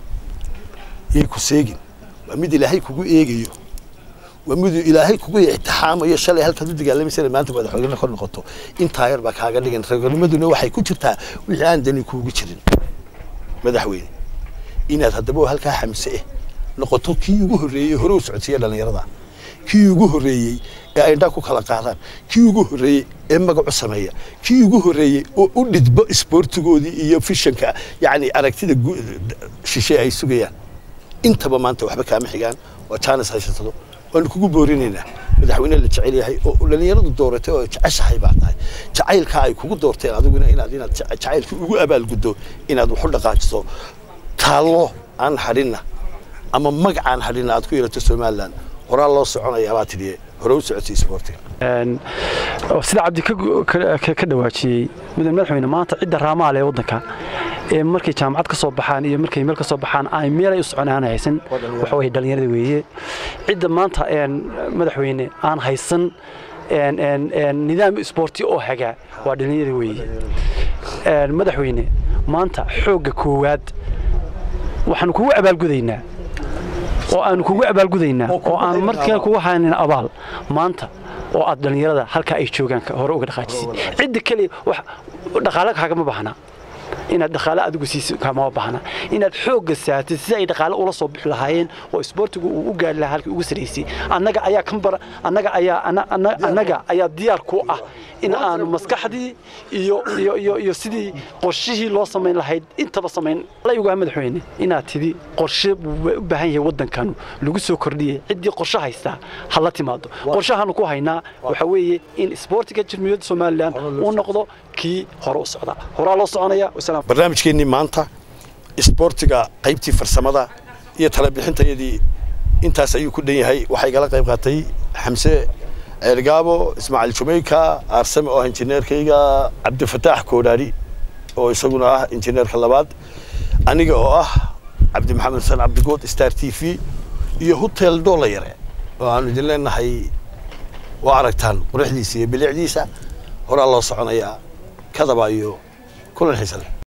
yay ku seegin waa mid ilaahay kugu eegayo waa mid ilaahay kugu ixtixaamayo shalay halkaad u dagaalamaysa maanta madaxweyne ka noqoto intaa yar baa kaaga dhigan reernimaduna waxay ku jirtaa wixii aan dani kuugu jirin madaxweyne inaad haddaba oo halkaa xamse eh noqoto kii ugu horreeyey hore u socodsiiya dhallinyarada kii ugu horreeyey ee ay indhaa ku kala qaadaan kii ugu horreeyey ee magacu sameeya kii ugu horreeyey oo u dhidbo isboortigoodii iyo fishanka yacni aragtida gu- shishe ay sugayaan intaba maanta waxba kaama xigaan waa jaanis haysatado waanu kugu boorinaynaa madaxweyne la jecel yahay oo dhallinyaradu dooratay oo jeceshahay baa tahay jacaylkaa ay kugu doorteen adiguna inaad inaad jece- jacaylkii ugu abaalguddo inaad waxu dhaqaajiso taallo aan hadhinna ama magacaan hadhinna aad ku yeelato somalilan horaa loo soconayaa baa tidhi hore u socotay isboortiga Een, oo sida cabdi ka gu- ka- ka- ka dhawaajiyey mudan madaxweyne maanta cidda raamaale ee waddanka ee markay jaamacad ka soo baxaan iyo markay meel ka soo baxaan ay meelay u socon aan haysan waxa weye dhallinyarada weeye cidda maanta een, madaxweyne aan haysan een, een, een, nidaam isboorti oo hagaa waa dhallinyarada weeye Een, madaxweyne maanta xoogga koowaad waxaanu kugu abaalgudaynaa oo aanu kugu abaalgudaynaa oo aan markaa kugu haynin abaal maanta oo aad dhallinyarada halkaa ay joogaan ka- hore uga dhaqaajisid cidda keliya wax dhaqaale kaagama baahna inaad dhaqaale adigu siiso kama baahna inaad xoogga saartid si ay dhaqaale ula soo bixi lahaayeen oo isboortigu uu u gaari lahaa halkii ugu saraysay annaga ayaa kan bar annaga ayaa ana- ana- annaga ayaa diyaar ku ah in aanu maskaxdii iyo iyo iyo iyo sidii qorshihii loo samayn lahayd intaba samayn la ugaa madaxweyne inaad tidhi qorshe buu u baahan yahay waddankanu lagu soo kordhiyey ciddii qorshe haystaa ha la timaado qorshahaanu ku haynaa waxa weeye in isboortiga jamhuuriyadda somalilan uu noqdo kii hore u socda horaa loo soconaya wasalaam barnaamijkeennii maanta isboortiga qaybtii farsamada iyo talabixintayadii intaas ayuu ku dhan yahay waxaa igala qayb qaatay xamse ceelgaabo ismaaciil jumeyka aarsame oo ah injineerkayga cabdifataax koodhaari oo isaguna ah injineerka labaad aniga oo ah cabdi maxamed xuseen cabdigood star t v iyo hotel doola yare oo aanu idin leenahay waa aragtaan quruxdiisa iyo bilicdiisa horaa loo soconayaa kadaba iyo kulan xiisa leh